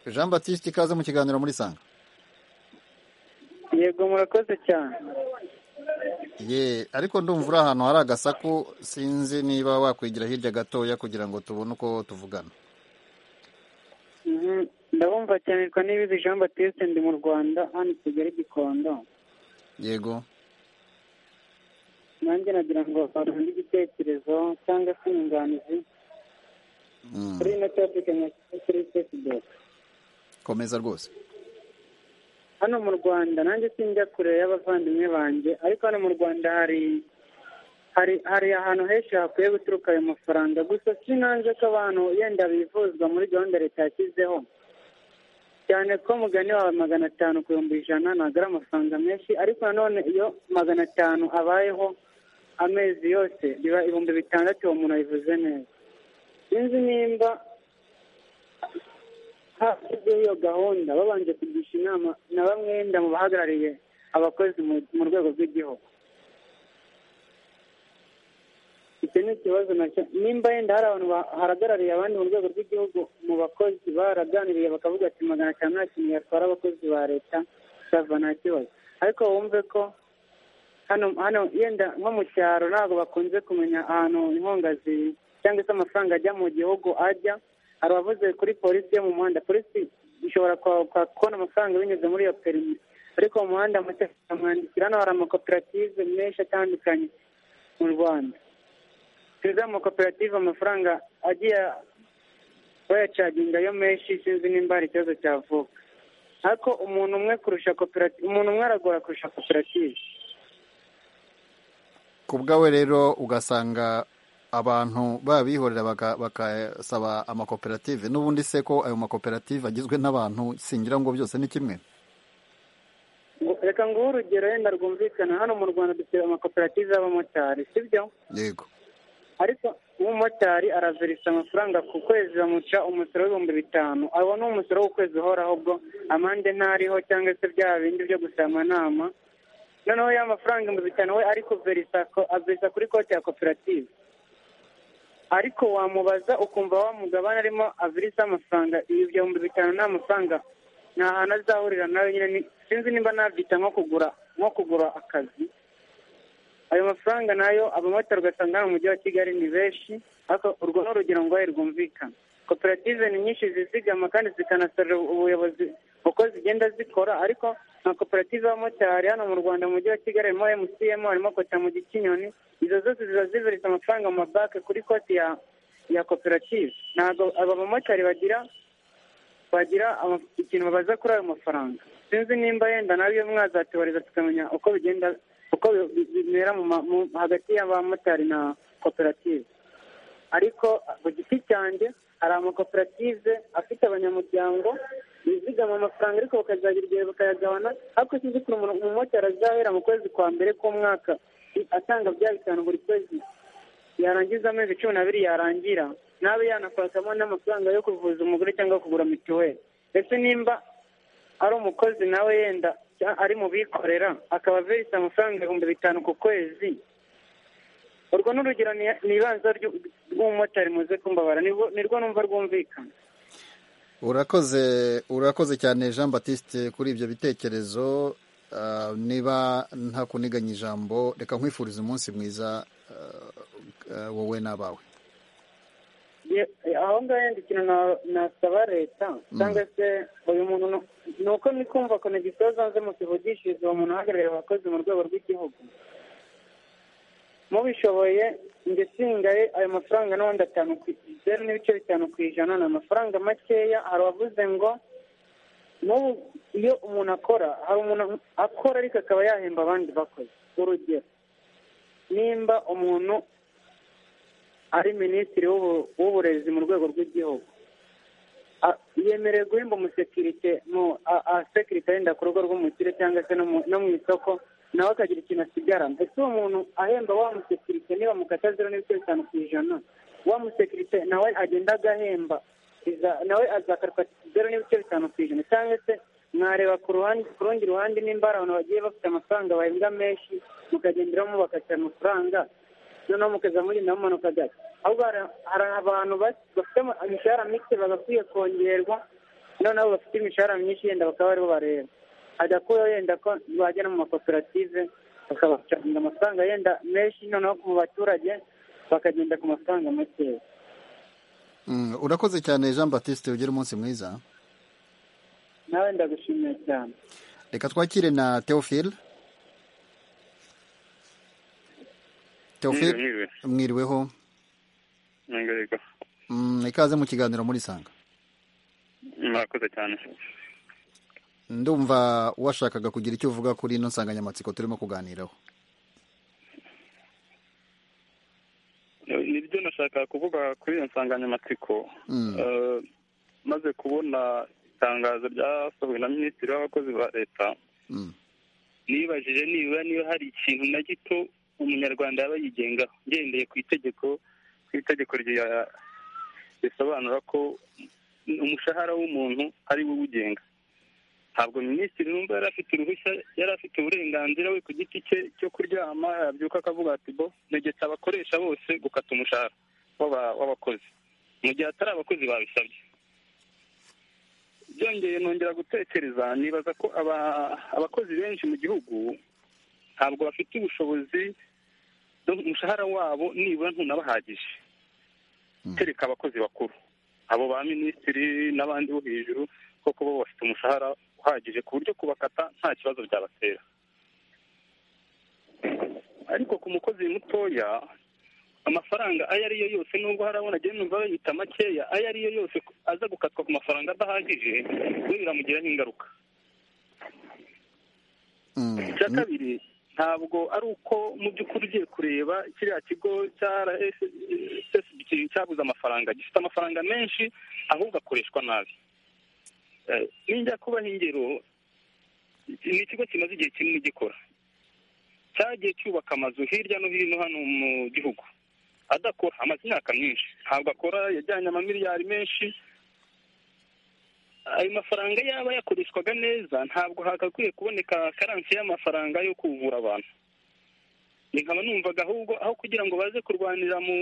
jean batiste ikaze mu kiganiro muri sanga yego murakoze cyane. ye ariko ndumva uri ahantu hari agasaku sinzi niba wakwigira hirya gatoya kugira ngo tubone uko tuvugana Mhm, Ndabumva cyane twa n'ibizi Jean Baptiste ndi mu Rwanda hano i Kigali Gikondo. yego Nanjye nagira ngo barundi igitekerezo cyangwa se inyunganizi Mm, kuri ino topic nka kuri Facebook. komeza rwose Hano mu Rwanda nanjye sinjya kure y'abavandimwe banjye ariko hano mu Rwanda hari hari hari ahantu henshi hakwiye guturuka ayo mafaranga gusa sinanze ko abantu yenda bivuzwa muri gahunda leta yashyizeho cyane ko umugani wawe magana atanu ku bihumbi ijana ntabwo ari amafaranga menshi ariko nanone iyo magana atanu abayeho amezi yose biba ibihumbi bitandatu uwo muntu abivuze neza sinzi nimba hashyizweho iyo gahunda babanje kugisha inama na bamwe wenda mu bahagarariye abakozi mu- mu rwego rw'igihugu icyo ni ikibazo nacyo nimba yenda hari abantu bahagarariye abandi mu rwego rw'igihugu mu bakozi baraganiriye bakavuga ati magana atanu nta kintu yatwara abakozi ba leta cyava nta kibazo ariko wumve ko hano hano yenda nko mu cyaro ntabwo bakunze kumenya ahantu inkunga ziri cyangwa se amafaranga ajya mu gihugu ajya hari abavuze kuri polisi yo mu muhanda polisi ishobora kwa- kwa- kubona amafaranga binyuze muri iyo perimi ariko mu muhanda amategeko amwandikira hano hari amakoperative menshi atandukanye mu rwanda tuzi amakoperative amafaranga agiye bayacaginga yo menshi sinzi nimba hari ikibazo cyavuka ariko umuntu umwe kurusha koperative umuntu umwe aragora kurusha koperative ku bwawe rero ugasanga abantu babihorera baka- bakasaba amakoperative n'ubundi se ko ayo makoperative agizwe n'abantu singira ngo byose ni kimwe Ngo- reka nguhe urugero yenda rwumvikana hano mu rwanda dufite amakoperative y'abamotari sibyo yego ariko umumotari araverisa amafaranga ku kwezi bamuca umusoro w'ibihumbi bitanu abo ni umusoro w'ukwezi uhoraho bwo amande ntariho cyangwa se bya bindi byo gusaba amanama noneho ya mafaranga ibihumbi bitanu we ari kuverisa ko- averisa kuri konti ya koperative ariko wamubaza ukumva wa mugabane arimo averisa amafaranga ibyo bihumbi bitanu ni amafaranga nta hantu azahurira nawe nyine ni- sinzi nimba nabyita nko kugura nko kugura akazi ayo mafaranga nayo abamotari ugasanga hano mu mujyi wa kigali ni benshi ariko urwo ni urugero ngo rwumvikana koperative ni nyinshi zizigama kandi zikanasorera ubuyobozi uko zigenda zikora ariko nka koperative y'abamotari hano mu rwanda mu mujyi wa kigali harimo mcm harimo kota mu gikinyoni izo zose ziba ziveretse amafaranga mu mabanki kuri konti ya ya koperative ntabwo aba bamotari bagira bagira ama- ikintu babaza kuri ayo mafaranga sinzi nimba yenda nawe iyo mwazatubariza tukamenya uko bigenda uko bi- bi- bimera mu ma- mu- hagati y'abamotari na koperative ariko ku giti cyanjye hari amakoperative afite abanyamuryango bizigama amafaranga ariko bakazagira igihe bakayagabana ariko sinzi ukuntu umuntu- umumotari azahera mu kwezi kwa mbere k'umwaka i- atanga bya bitanu buri kwezi yarangiza amezi cumi n'abiri yarangira nabe yanakwakamo n'amafaranga yo kuvuza umugore cyangwa kugura mituweli ese nimba ari umukozi nawe yenda cya- ari mu bikorera akaba averisa amafaranga ibihumbi bitanu ku kwezi urwo ni urugero ni- ni ibanza ryu- rw'umumotari muze kumbabara nirwo nirwo numva rwumvikana urakoze urakoze cyane jean batiste kuri ibyo bitekerezo Ah, niba ntakuniganya ijambo reka nkwifuriza umunsi mwiza ah, ah, wowe n'abawe Ye- aho ngaho yenda ikintu na- nasaba leta cyangwa se uyu muntu nu- ni uko ni kumva konegisiyo zanze mukivugishiriza uwo muntu uhagarariye abakozi mu rwego rw'igihugu mubishoboye njye singaye ayo mafaranga n'ubundi atanu ku zeru n'ibice bitanu ku ijana ni amafaranga makeya hari uwavuze ngo n'ubu iyo umuntu akora hari umuntu akora ariko akaba yahemba abandi bakozi urugero nimba umuntu ari minisitiri w'ubu- w'uburezi mu rwego rw'igihugu A- yemerewe guhemba umusekirite mu asekirite yenda ku rugo rw'umukire cyangwa se no mu- no mu isoko nawe akagira ikintu asigarana ese uwo muntu ahemba wa musekirite niba mukata zero n'ibice bitanu ku ijana wa musekirite nawe agenda agahemba iza- nawe azakatwa zero n'ibice bitanu ku ijana cyangwa se mwareba ku ruhande ku rundi ruhande nimba hari abantu bagiye bafite amafaranga bahembwa menshi mukagenderamo bakatira amafaranga noneho mukaza mugenda mumanuka gake ahubwo hari- hari abantu ba- bafite ama- imishahara mike bagakwiye kongerwa noneho bafite imishahara myinshi yenda bakaba aribo bareba hadakuyeho yenda ko bajya no mu makoperative bakabacanga amafaranga yenda menshi noneho mu baturage bakagenda ku mafaranga makeya Mm, urakoze cyane jean batiste ugire umunsi mwiza nawe ndagushimiye cyane reka twakire na theophile theophile Mwiriwe, mwiriweho mwiriwe. Yego. Mm, ikaze mu kiganiro muri sanga murakoze cyane ndumva washakaga kugira icyo uvuga kuri ino nsanganyamatsiko turimo kuganiraho nibyo nashakaga kuvuga kuri iyo nsanganyamatsiko Mm. Eh, maze kubona itangazo ryasohowe na minisitiri w'abakozi ba leta Mm. nibajije nibura niba hari ikintu na gito umunyarwanda yaba yigengaho ngendeye ku itegeko ku itegeko rya- risobanura ko umushahara w'umuntu ari we uwugenga ntabwo minisitiri numva yari afite uruhushya yari afite uburenganzira we ku giti cye cyo kuryama yabyuka akavuga ati bo negetse abakoresha bose gukata umushahara w'aba- w'abakozi mu gihe atari abakozi babisabye byongeye nongera gutekereza nibaza ko aba- abakozi benshi mu gihugu ntabwo bafite ubushobozi bwo- umushahara wabo nibura ntunabahagije kereka abakozi bakuru abo ba minisitiri n'abandi bo hejuru koko bo bafite umushahara uhagije ku buryo kubakata nta kibazo byabatera ariko ku mukozi mutoya amafaranga ayo ariyo yose nubwo hari abona agenda numva bayita makeya ayo ariyo yose aza gukatwa ku mafaranga adahagije we biramugiraho ingaruka icya kabiri ntabwo ari uko mu by'ukuri ugiye kureba kiriya kigo cya RSSB cyabuze amafaranga gifite amafaranga menshi ahubwo akoreshwa nabi Eh, ninjya kubaha ingero ni ikigo kimaze igihe kinini gikora cyagiye cyubaka amazu hirya no hino hano mu gihugu adakora amaze imyaka myinshi ntabwo akora yajyanye amamiliyari menshi ayo mafaranga yaba yakoreshwaga neza ntabwo hagakwiye kuboneka karansi y'amafaranga yo kuvura abantu nkaba numvaga ahubwo aho kugira ngo baze kurwanira mu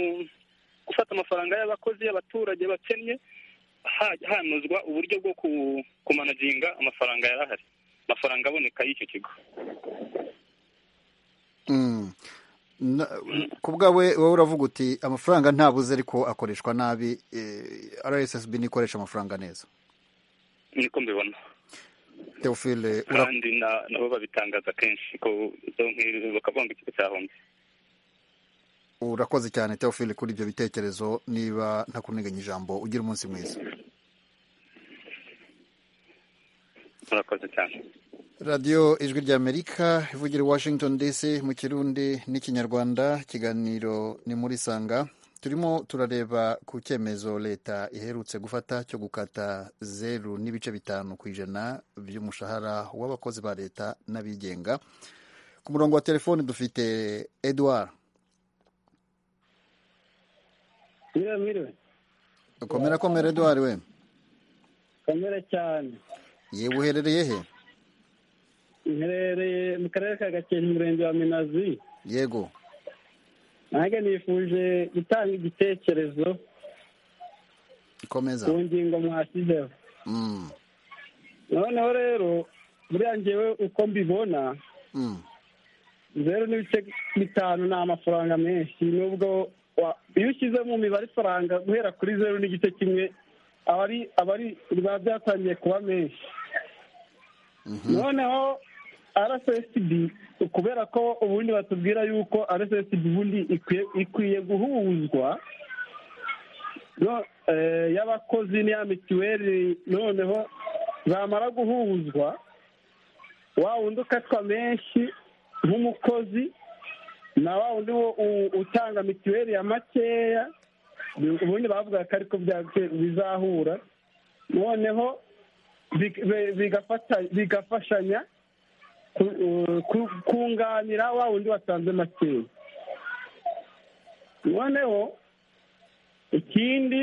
gufata amafaranga y'abakozi y'abaturage bakennye ha- hanozwa uburyo bwo ku- kumanaginga amafaranga yari ahari amafaranga aboneka y'icyo kigo Mm. Na- ku bwawe wowe uravuga uti amafaranga ntabuze ariko akoreshwa nabi eh, rssb nikoresha amafaranga neza niko mbibona theophile ura- kandi na- nabo babitangaza kenshi ko nk'ibi bakavuga ngo ikigo cyahombye urakoze cyane theophile kuri ibyo bitekerezo niba ntakuniganya ijambo ugira umunsi mwiza murakoze cyane radiyo ijwi ry'amerika ivugira i washington dc mu kirundi n'ikinyarwanda ikiganiro ni muri sanga turimo turareba ku cyemezo leta iherutse gufata cyo gukata zeru n'ibice bitanu ku ijana by'umushahara w'abakozi ba leta n'abigenga ku murongo wa telefoni dufite edouard Miriwe miriwe komera komera edouard we kamere cyane yewe uherereye he nherereye mu karere ka gakenke umurenge wa minazi yego nanjye nifuje gutanga igitekerezo ikomeza ku ngingo mwashyizeho Mm, noneho rero buriya ngewe uko mbibona mm, zeru n'ibice bitanu ni amafaranga menshi nubwo wa- iyo ushyize mu mibare ifaranga guhera kuri zeru n'igice kimwe aba ari aba ari biba byatangiye kuba menshi noneho rssb kubera ko ubundi batubwira yuko rssb ubundi ikwiye- ikwiye guhuzwa no- eh, y'abakozi n'iya mituweli noneho bamara guhuzwa wa wundi ukatwa menshi nk'umukozi na wa wundi wo u- utanga mituweli ya makeya ubundi bavuga ko ariko bya- bizahura noneho big- be- bigafata- bigafashanya kunganira wa wundi watanze makeya noneho ikindi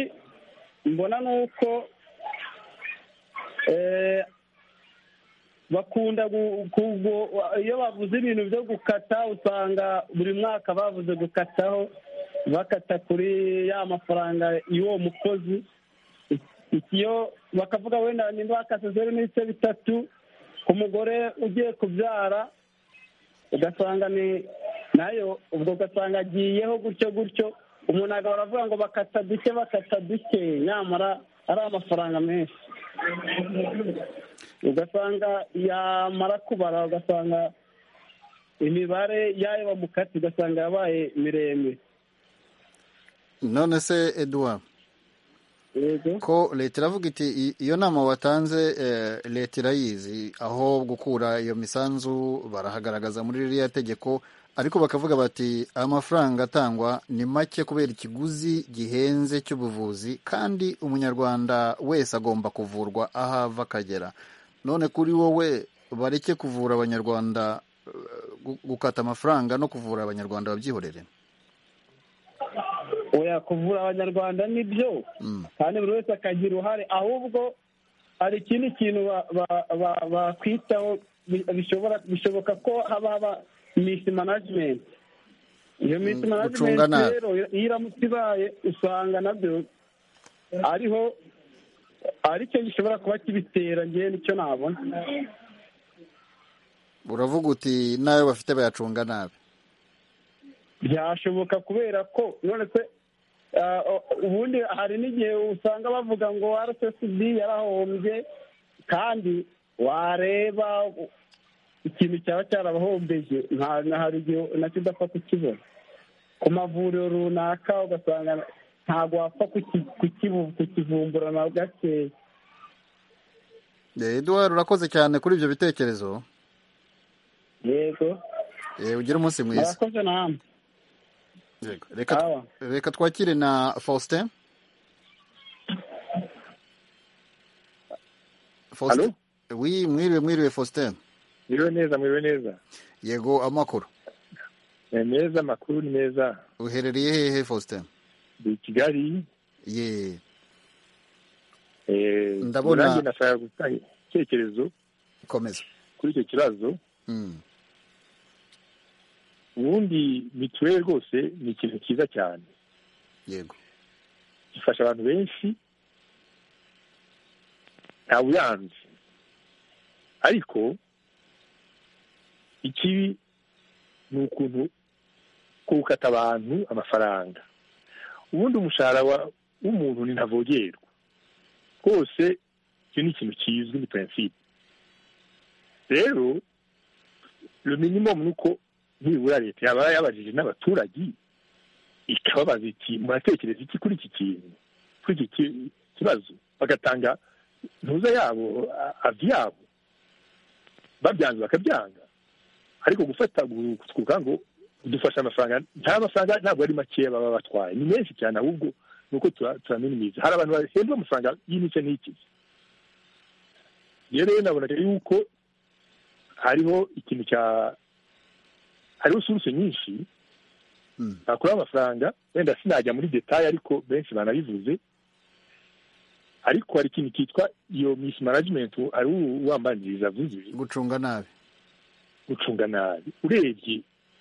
mbona ni uko bakunda iyo bavuze ibintu byo gukata usanga buri mwaka bavuze gukataho bakata kuri ya mafaranga y'uwo mukozi iyo bakavuga wenda nimba bakase zeru n'ibice bitatu ku mugore ugiye kubyara ugasanga ni nayo ubwo ugasanga agiyeho gutyo gutyo umuntu agahora avuga ngo bakata duke bakata duke nyamara ari amafaranga menshi ugasanga yamara kubara ugasanga imibare yayo bamukati ugasanga yabaye miremire none se eduwa ko leta iravuga iti iyo nama watanze leta irayizi aho gukura iyo misanzu barahagaragaza muri ririya tegeko ariko bakavuga bati amafaranga atangwa ni make kubera ikiguzi gihenze cy'ubuvuzi kandi umunyarwanda wese agomba kuvurwa aho ava akagera none kuri wowe bareke kuvura abanyarwanda gukata amafaranga no kuvura abanyarwanda babyihorere oya kuvura abanyarwanda nibyo kandi buri wese akagira uruhare ahubwo hari ikindi kintu bakwitaho bishoboka ko haba haba misi manajimenti iyo misi manajimenti rero iyo iramutse ibaye usanga nabyo ariho aricyo gishobora kuba kibitera ngewe nicyo nabona uravuga uti n'ayo bafite bayacunga nabi byashoboka kubera ko none se ubundi hari n'igihe usanga bavuga ngo rssb yarahombye kandi wareba ikintu cyaba cyarabahombeje hari igihe nacyo udapfa kukibona ku mavuriro runaka ugasanga ntabwo wapfa kukivumbura na gakeya eduwari urakoze cyane kuri ibyo bitekerezo yego ugire umunsi mwiza murakoze namwe reka twakire na faustin faustin wi mwiriwe mwiriwe faustin mwiriwe neza mwiriwe neza yego amakuru ni meza amakuru ni meza uherereye hehe faustin i kigali ye ndabona nanjye nashaka gutanga icyerekezo komeza kuri icyo kibazo ubundi mituweli rwose ni ikintu cyiza cyane yego gifasha abantu benshi ntawe uyanze ariko ikibi ni ukuntu gukata abantu amafaranga ubundi umushahara w'umuntu ni ntavogerwa rwose icyo ni ikintu kizwi ni perensipe rero minimum ni uko nibura leta yaba yabajije n'abaturage ikababaza iti muratekereza iki kuri iki kintu kuri iki kibazo bagatanga ntuza yabo avi yabo babyanze bakabyanga ariko gufata kuvuga ngo dufashe amafaranga nta mafaranga ntabwo ari makeya baba batwaye ni menshi cyane ahubwo ni uko turaminimiza hari abantu bahembwa amafaranga y'imice n'ikizi rero nabonaga yuko hariho ikintu cya hariho suruse nyinshi bakuraho amafaranga wenda sinajya muri detaye ariko benshi banabivuze ariko hari ikintu cyitwa iyo misi manajimenti ari uwambaniriza avuze gucunga nabi gucunga nabi urebye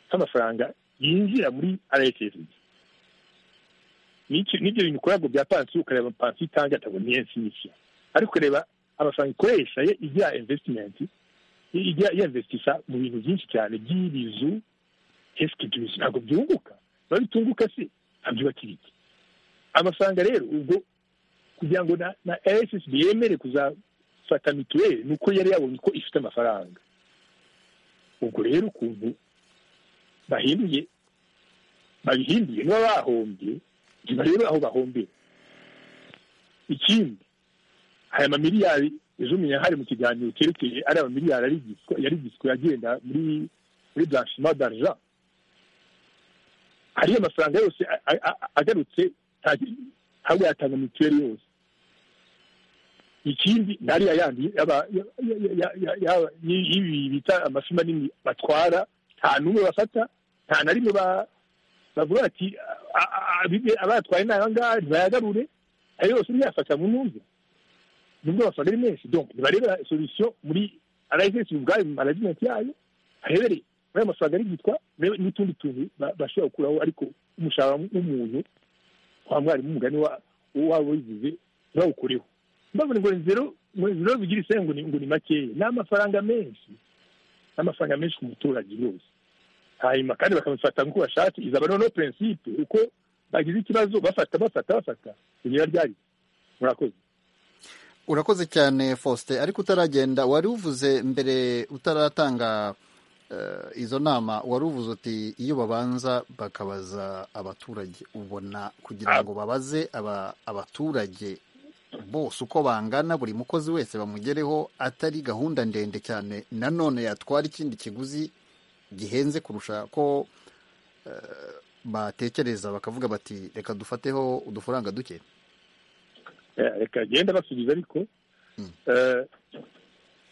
nk'amafaranga yinjira muri arayesesibi n'ibyo bintu ukora ngo bya pansiyo ukareba pansiyo itanga atabona iyo nsinzi ariko ukareba amafaranga ikoresha ye igira invesitimenti ijya yinvestisha mu bintu byinshi cyane by'ibizu esikigizi ntabwo byunguka biba bitunguka se ntabyubakira iki amafaranga rero ubwo kugira ngo na na rssb yemere kuzafata mituweli ni uko yari yabonye ko ifite amafaranga ubwo rero ukuntu bahinduye babihinduye niba bahombye ntibarebe aho bahombera ikindi aya mamiliyari ejo umenya hari mu kiganiro cyerekeye ari amamiliyari yari giswe agenda muri muri blanchima d'arja hariyo amafaranga yose agarutse ntabwo yatanga mituweli yose ikindi nariya yandi y'ibi bita amafi manini batwara nta n'umwe bafata nta na rimwe bavuga ati abatwaye n'aha ngaha ntibayagarure ayo yose ntiyafata mu numve nubwo amafaranga ari menshi donc ntibarebera solution muri arayisesi ubwayo mu management yayo harebere muri ayo mafaranga ari gitwa n'utundi tuntu bashobora gukuraho ariko umushahara w'umuntu wa mwarimu umugani waba wigize ntibawukureho mbabona ngo ni zero ngo ni zero bigira isenge ngo ni makeya ni amafaranga menshi ni amafaranga menshi ku muturage yose hanyuma kandi bakamufata nk'uko bashatse izaba noneho prinsipe uko bagize ikibazo bafata bafata bafata kugira ryari murakoze urakoze cyane faustin ariko utaragenda wari uvuze mbere utaratanga izo nama wari uvuze uti iyo babanza bakabaza abaturage ubona kugira ngo babaze abaturage bose uko bangana buri mukozi wese bamugereho atari gahunda ndende cyane nanone yatwara ikindi kiguzi gihenze kurusha ko batekereza bakavuga bati reka dufateho udufaranga duke reka genda basubiza ariko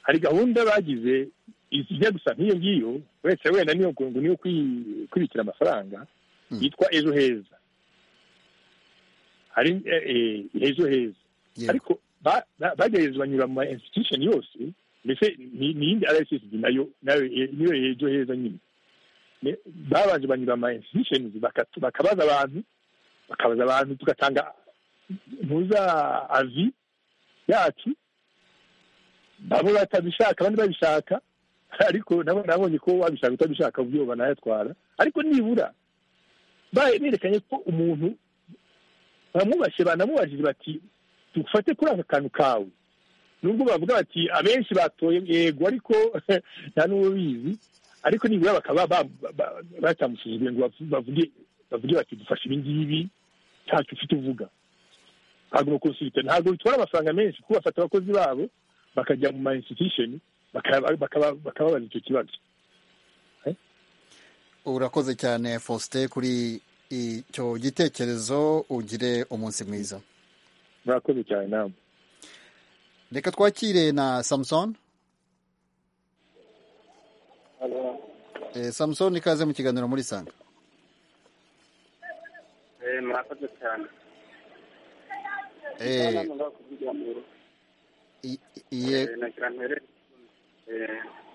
hari gahunda bagize ijya gusa nk'iyo ngiyo wese wenda niyo niyo kwibikira amafaranga yitwa ejo heza hari ejo heza ariko bagerageza banyura mu ma institution yose mbese ni iyindi rssb nayo nayo niyo ejo heza nyine babanje banyura ama institutions bakabaza abantu bakabaza abantu tugatanga ntuza avi yacu bamwe batabishaka abandi babishaka ariko nabo nabonye ko wabishaka utabishaka ubwo banayatwara ariko nibura berekanye ko umuntu bamubashye banamubajije bati dufate kuri aka kantu kawe nubwo bavuga bati abenshi batoye yego ariko nta n'uwo bizi ariko nibura bakaba batamusuzugure ngo bavuge bavuge bati dufashe ibi ngibi ntacyo ufite uvuga ntabwo bakonsulite ntabwo bitwara amafaranga menshi kuko bafata abakozi babo bakajya mu ma institution bakababaza icyo kibazo urakoze cyane faustin kuri icyo gitekerezo ugire umunsi mwiza murakoze cyane nawe reka twakire na samusoni samusoni ikaze mu kiganiro muri sanga murakoze cyane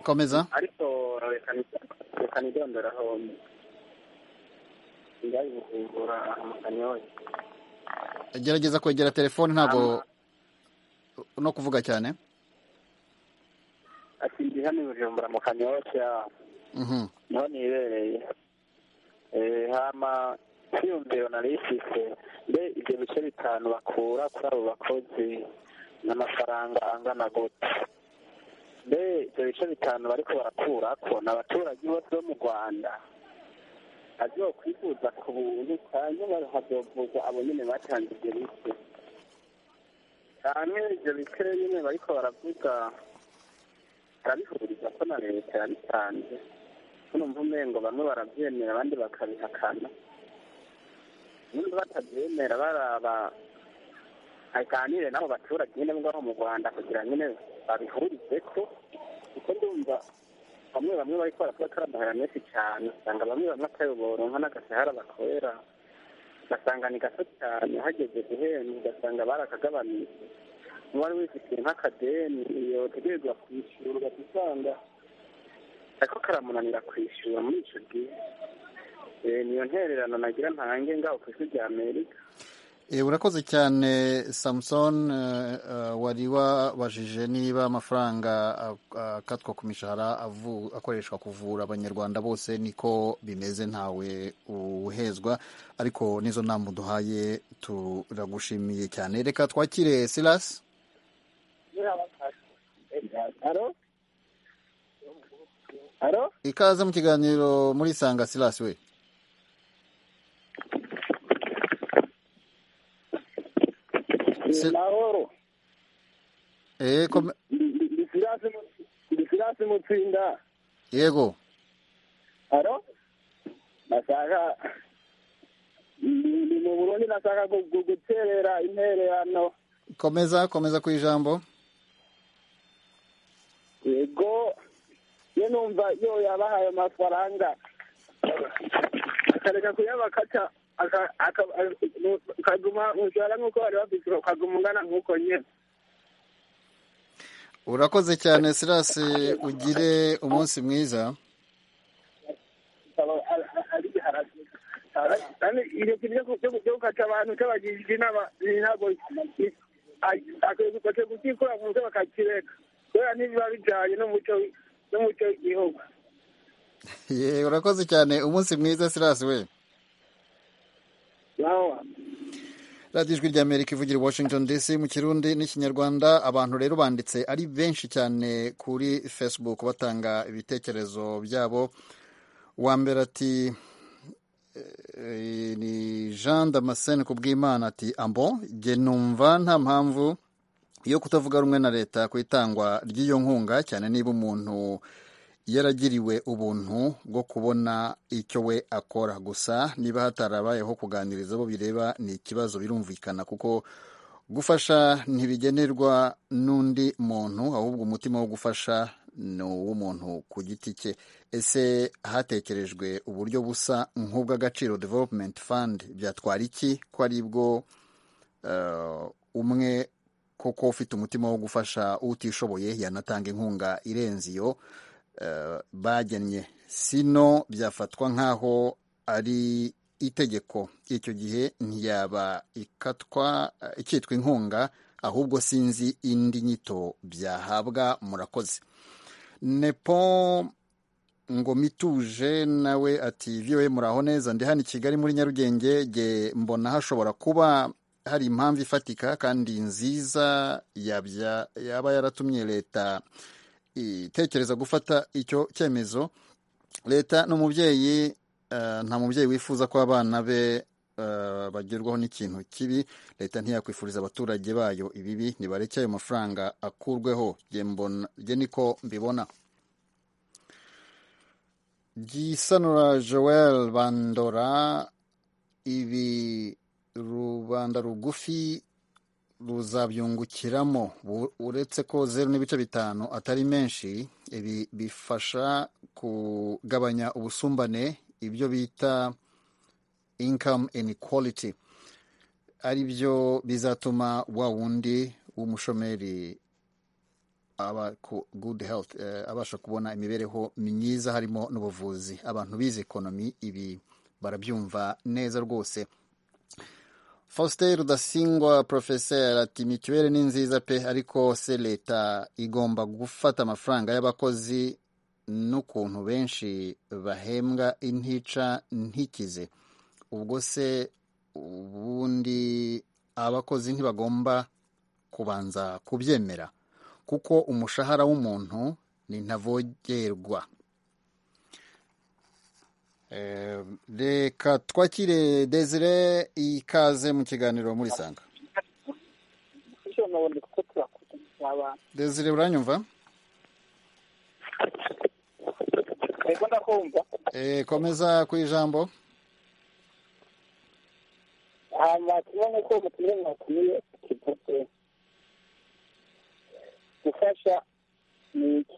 komeza ariko reka nidonderaho ingayi gufungura amakanyoye gerageza kwegera telefone ntabwo no kuvuga cyane ati ndi hano i bujumbura mu kanyoshya niho nibereye hama hiyumviro nari ifite mbe ibyo bice bitanu bakura kuri abo bakozi n'amafaranga angana gute mbe ibyo bice bitanu bariko barakura ko ni abaturage bose bo mu rwanda agiye kwifuza ku buntu hanyuma hazovuza abo nyine batanze ibyo bise hanyuma ibyo bise nyine bariko baravuga barabihuriza ko na leta yabitanze numva umengo bamwe barabyemera abandi bakabihakana nimba batabyemera baraba aganire n'abo baturage nyine ngaho mu rwanda kugira nyine babihurize ko kuko ndumva bamwe bamwe bari kubera ko ari amahera menshi cyane usanga bamwe bamwe atayobora nka n'agasahara bakorera ugasanga ni gato cyane hageze guhembwa ugasanga barakagabanije uwari wifite nk'akadeni iyo tegerezwa kwishyura ugahita usanga ariko karamunanira kwishyura muri icyo gihe niyo ntererano nagira ntange ngaho ku isi rya amerika urakoze cyane samuson wari wabajije niba amafaranga akatwa ku mishahara akoreshwa kuvura abanyarwanda bose niko bimeze ntawe uhezwa ariko n'izo nama uduhaye turagushimiye cyane reka twakire silasi ikaze mu kiganiro muri sanga silasi we mahoro ndi silasi mutsinda yego aro nashaka ndi mu burundi nashaka guterera intererano komeza komeza ku ijambo yego iyo numva iyo yabahaye amafaranga akareka kuyabakaca ukaguma umushahara nk'uko bari bafite ukaguma ungana nk'uko nyine urakoze cyane sirasi ugire umunsi mwiza kandi iryo kintu cyo gukaca abantu cy'abagirira inama ntabwo akwiye kukikora mu mutwe bakakireka kubera ntibiba bijyanye n'umuco n'umuco w'igihugu ye urakoze cyane umunsi mwiza sirasi we nawe radiyo ijwi rya amerika ivugira washington dc mu kirundi n'ikinyarwanda abantu rero banditse ari benshi cyane kuri facebook batanga ibitekerezo byabo uwa mbere ati eh, ni jean damascene ku bw'imana ati ambo jye numva nta mpamvu yo kutavuga rumwe na leta ku itangwa ry'iyo nkunga cyane niba umuntu yaragiriwe ubuntu bwo kubona icyo we akora gusa niba hatarabayeho kuganiriza abo bireba ni ikibazo birumvikana kuko gufasha ntibigenerwa n'undi muntu ahubwo umutima wo gufasha ni uw'umuntu ku giti cye ese hatekerejwe uburyo busa nk'ubw'agaciro development fund byatwara iki ko ari bwo umwe koko ufite umutima wo gufasha utishoboye yanatanga inkunga irenze iyo bagennye sino byafatwa nk'aho ari itegeko icyo gihe ntiyaba ikatwa ikitwa inkunga ahubwo sinzi indi nyito byahabwa murakoze nepo ngo mituje nawe ati viwe muraho neza ndi hano i kigali muri nyarugenge jye mbona hashobora kuba hari impamvu ifatika kandi nziza yaba yaratumye leta itekereza gufata icyo cyemezo leta ni umubyeyi nta mubyeyi wifuza ko abana be bagerwaho n'ikintu kibi leta ntiyakwifuriza abaturage bayo ibibi nibareke ayo mafaranga akurweho nge niko mbibona gisanura joel bandora ibi rubanda rugufi ruzabyungukiramo uretse ko zeru n'ibice bitanu atari menshi ibi bifasha kugabanya ubusumbane ibyo bita income inequality ari byo bizatuma wa wundi w'umushomeri aba ku good health abasha kubona imibereho myiza harimo n'ubuvuzi abantu bize ekonomi ibi barabyumva neza rwose faustin rudasingwa porofeseri ati mituweli ni nziza pe ariko se leta igomba gufata amafaranga y'abakozi n'ukuntu benshi bahembwa intica ntikize ubwo se ubundi abakozi ntibagomba kubanza kubyemera kuko umushahara w'umuntu ni ntavogerwa reka twakire desire ikaze mu kiganiro muri sanga desire uranyumva komeza ku ijambo gufasha ni iki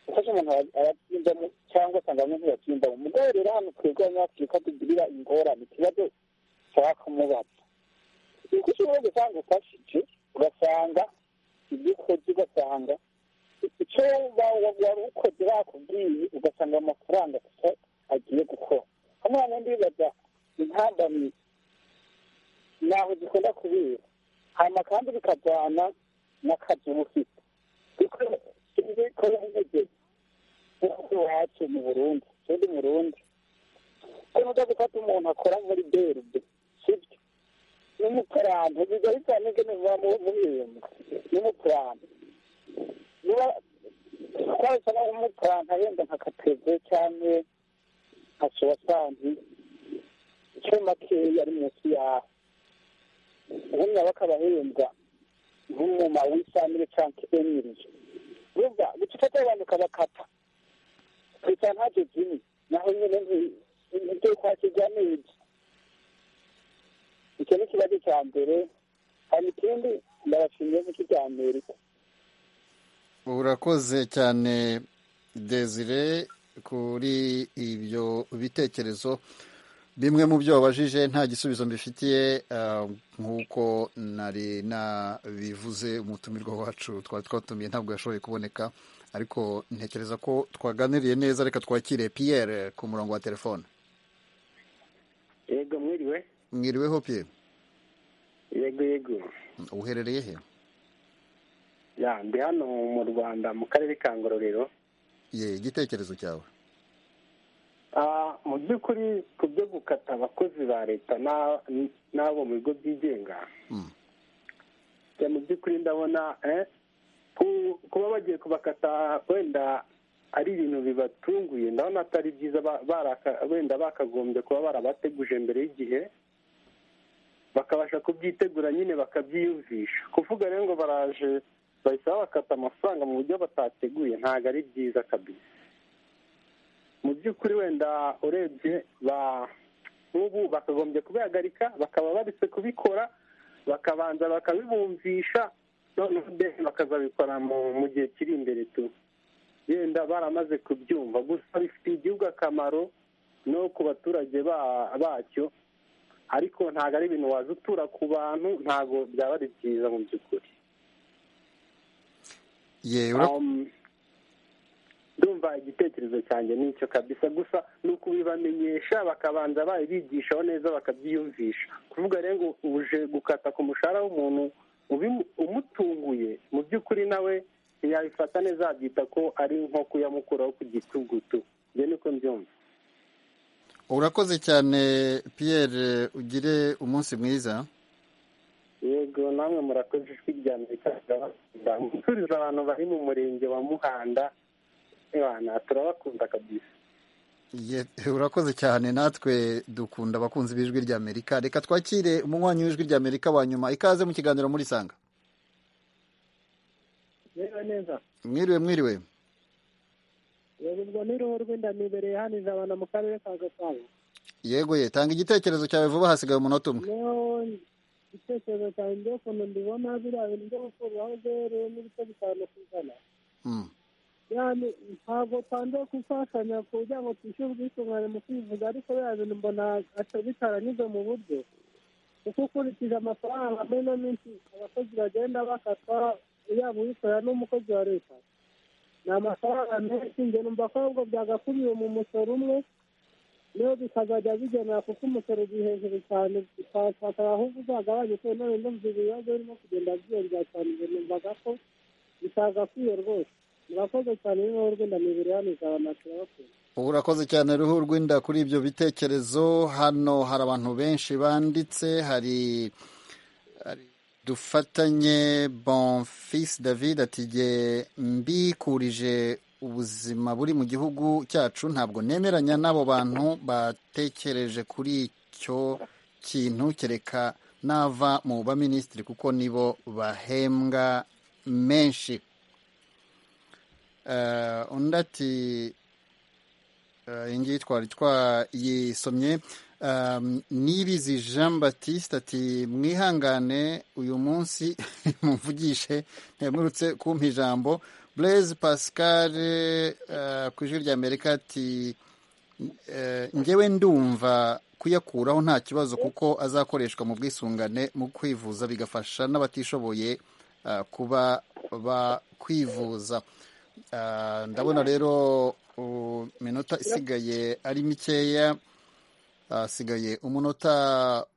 gufasha umuntu arabyindamo cyangwa usanga bamwe ntibabyindamo umugore rero hano twebwe abanyafurika tugirira ingorane ikibazo ushaka kumubaza kuko ushobora gusanga ufashije ugasanga ibyo ukoze ugasanga icyo wari ukoze bakubwiye ugasanga amafaranga gusa agiye gukora hano hano ndibaza intambamyi ntaho zikunda kubera hanyuma kandi bikajyana n'akazi uba ufite kuko tuzi ko yamugeze nk'uko iwacu mu burundi tundi murundi ariko ujya gufata umuntu akora muri beride sibyo ni umukarani biba bitaneze niba mu bintu ni umukarani niba twahise naho umukarani wenda nka kateve cyangwa nka suwasandi icyo makeya ari munsi yawe ubundi nabo akabahembwa nk'umuma w'isamire cyangwa emiriye urumva gucika abantu ukabakata gusa ntacyo kimwe naho nyine ntibyo kwakirwa neza icyo ni ikibazo cya mbere hari ikindi ndabashimiye nk'iki cya amerika urakoze cyane desire kuri ibyo bitekerezo bimwe mu byo wabajije nta gisubizo mbifitiye ah, nk'uko nari nabivuze umutumirwa wacu twari twatumiye ntabwo yashoboye kuboneka ariko ntekereza ko twaganiriye neza reka twakire piyere ku murongo wa telefone yego mwiriwe mwiriweho piyere yego yego uherereye he ya ndi hano mu rwanda mu karere ka ngororero ye igitekerezo cyawe Ah, mu by'ukuri ku byo gukata abakozi ba leta na- n'abo mu bigo byigenga njye mu by'ukuri ndabona eh, ku- kuba bagiye kubakata wenda ari ibintu bibatunguye ndabona atari byiza ba- baraka- wenda bakagombye kuba barabateguje mbere y'igihe bakabasha kubyitegura nyine bakabyiyumvisha kuvuga rero ngo baraje bahita babakata amafaranga mu buryo batateguye ntabwo ari byiza kabisa mu by'ukuri wenda urebye ba nk'ubu bakagombye kubihagarika bakaba baretse kubikora bakabanza bakabibumvisha noneho mbese bakazabikora mu- mu gihe kiri imbere tu yenda baramaze kubyumva gusa bifitiye igihugu akamaro no ku baturage ba- bacyo ariko ntabwo ari ibintu waza utura ku bantu ntabwo byaba ari byiza mu by'ukuri ye ura- Um, ndumva igitekerezo cyanjye nicyo kabisa gusa ni ukubibamenyesha bakabanza babigishaho neza bakabyiyumvisha kuvuga rero ngo uje gukata ku mushahara w'umuntu ubimu- umutunguye mu by'ukuri nawe ntiyabifata neza yabyita ko ari nko kuyamukuraho ku gitugutu njye niko mbyumva urakoze cyane piyere ugire umunsi mwiza yego namwe murakoze ijwi rya amerika turabasubiza abantu bari mu murenge wa muhanda ebana turabakunda kabisa Ye- urakoze cyane natwe dukunda abakunzi b'ijwi ry'amerika reka twakire umunywanyi w'ijwi ry'amerika wa nyuma ikaze mu kiganiro muri sanga Mwiriwe neza mwiriwe mwiriwe yego ngo ni ruhu rw'indamibereye hano ijabana mu karere ka gasabo yego ye tanga igitekerezo cyawe vuba hasigaye umunota umwe niho igitekerezo cyanjye ngewe ukuntu mbibona biriya bintu byo gukuriraho zeru n'ibice bitanu ku ijana Mm. yani ntabwo twanze gufashanya kugira ngo twishyure ubwisungane mu kwivuza ariko biriya bintu mbona ata- bitaranyuze mu buryo kuko ukurikije amafaranga muri ino minsi abakozi bagenda bakatwa yaba uwikorera n'umukozi wa leta ni amafaranga menshi njye numva ko ahubwo byagakuriye mu musoro umwe niyo bikazajya bigenera kuko umusoro uri hejuru cyane ukafatara ahubwo uzagabanye kubera none ndumva ibibazo birimo kugenda byiyongera cyane njye numvaga ko bitagakwiye rwose murakoze cyane niba urwenda mibiri hano izabana turabakunda urakoze cyane ruhu rw'inda kuri ibyo bitekerezo hano hari abantu benshi banditse hari hari- dufatanye bonfils david ati jye mbikurije ubuzima buri mu gihugu cyacu ntabwo nemeranya n'abo bantu batekereje kuri icyo kintu kereka nava mu baminisitiri kuko nibo bahembwa menshi Eh, undi ati Eh, iyi ngiyi twari twayisomye Um, nibizi jean baptiste ati mwihangane uyu munsi mumvugishe ntemurutse kumpa ijambo blaise pascal eh, ku ijwi ry'amerika ati eh, njyewe ndumva kuyakuraho nta kibazo kuko azakoreshwa mu bwisungane mu kwivuza bigafasha n'abatishoboye eh, kuba bakwivuza Ah, ndabona rero uh, minota isigaye ari mikeya hasigaye umunota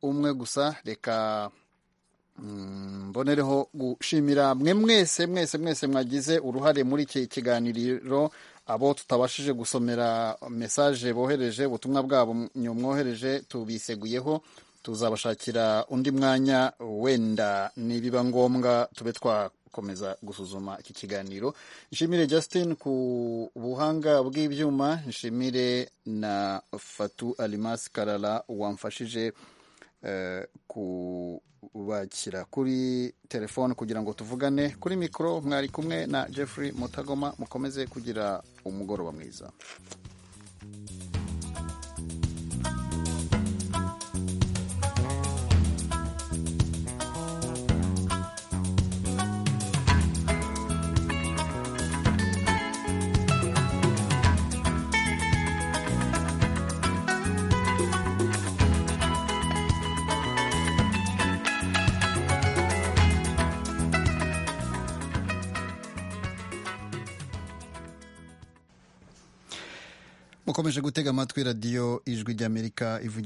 umwe gusa reka mm, mbonereho gushimira mwe mwese mwese mwese mwagize uruhare muri iki kiganiro abo tutabashije gusomera mesaje bohereje ubutumwa bwabo mwomwohereje tubiseguyeho tuzabashakira undi mwanya wenda nibiba ngombwa tube twakomeza gusuzuma iki kiganiro nshimire justin ku buhanga bw'ibyuma nshimire na fatu alimas karara wamfashije eh, kubakira kuri telefone kugira ngo tuvugane kuri mikoro mwari kumwe na jeffrey mutagoma mukomeze kugira umugoroba mwiza ukomeje gutega amatwi radiyo ijwi ry'amerika ivugira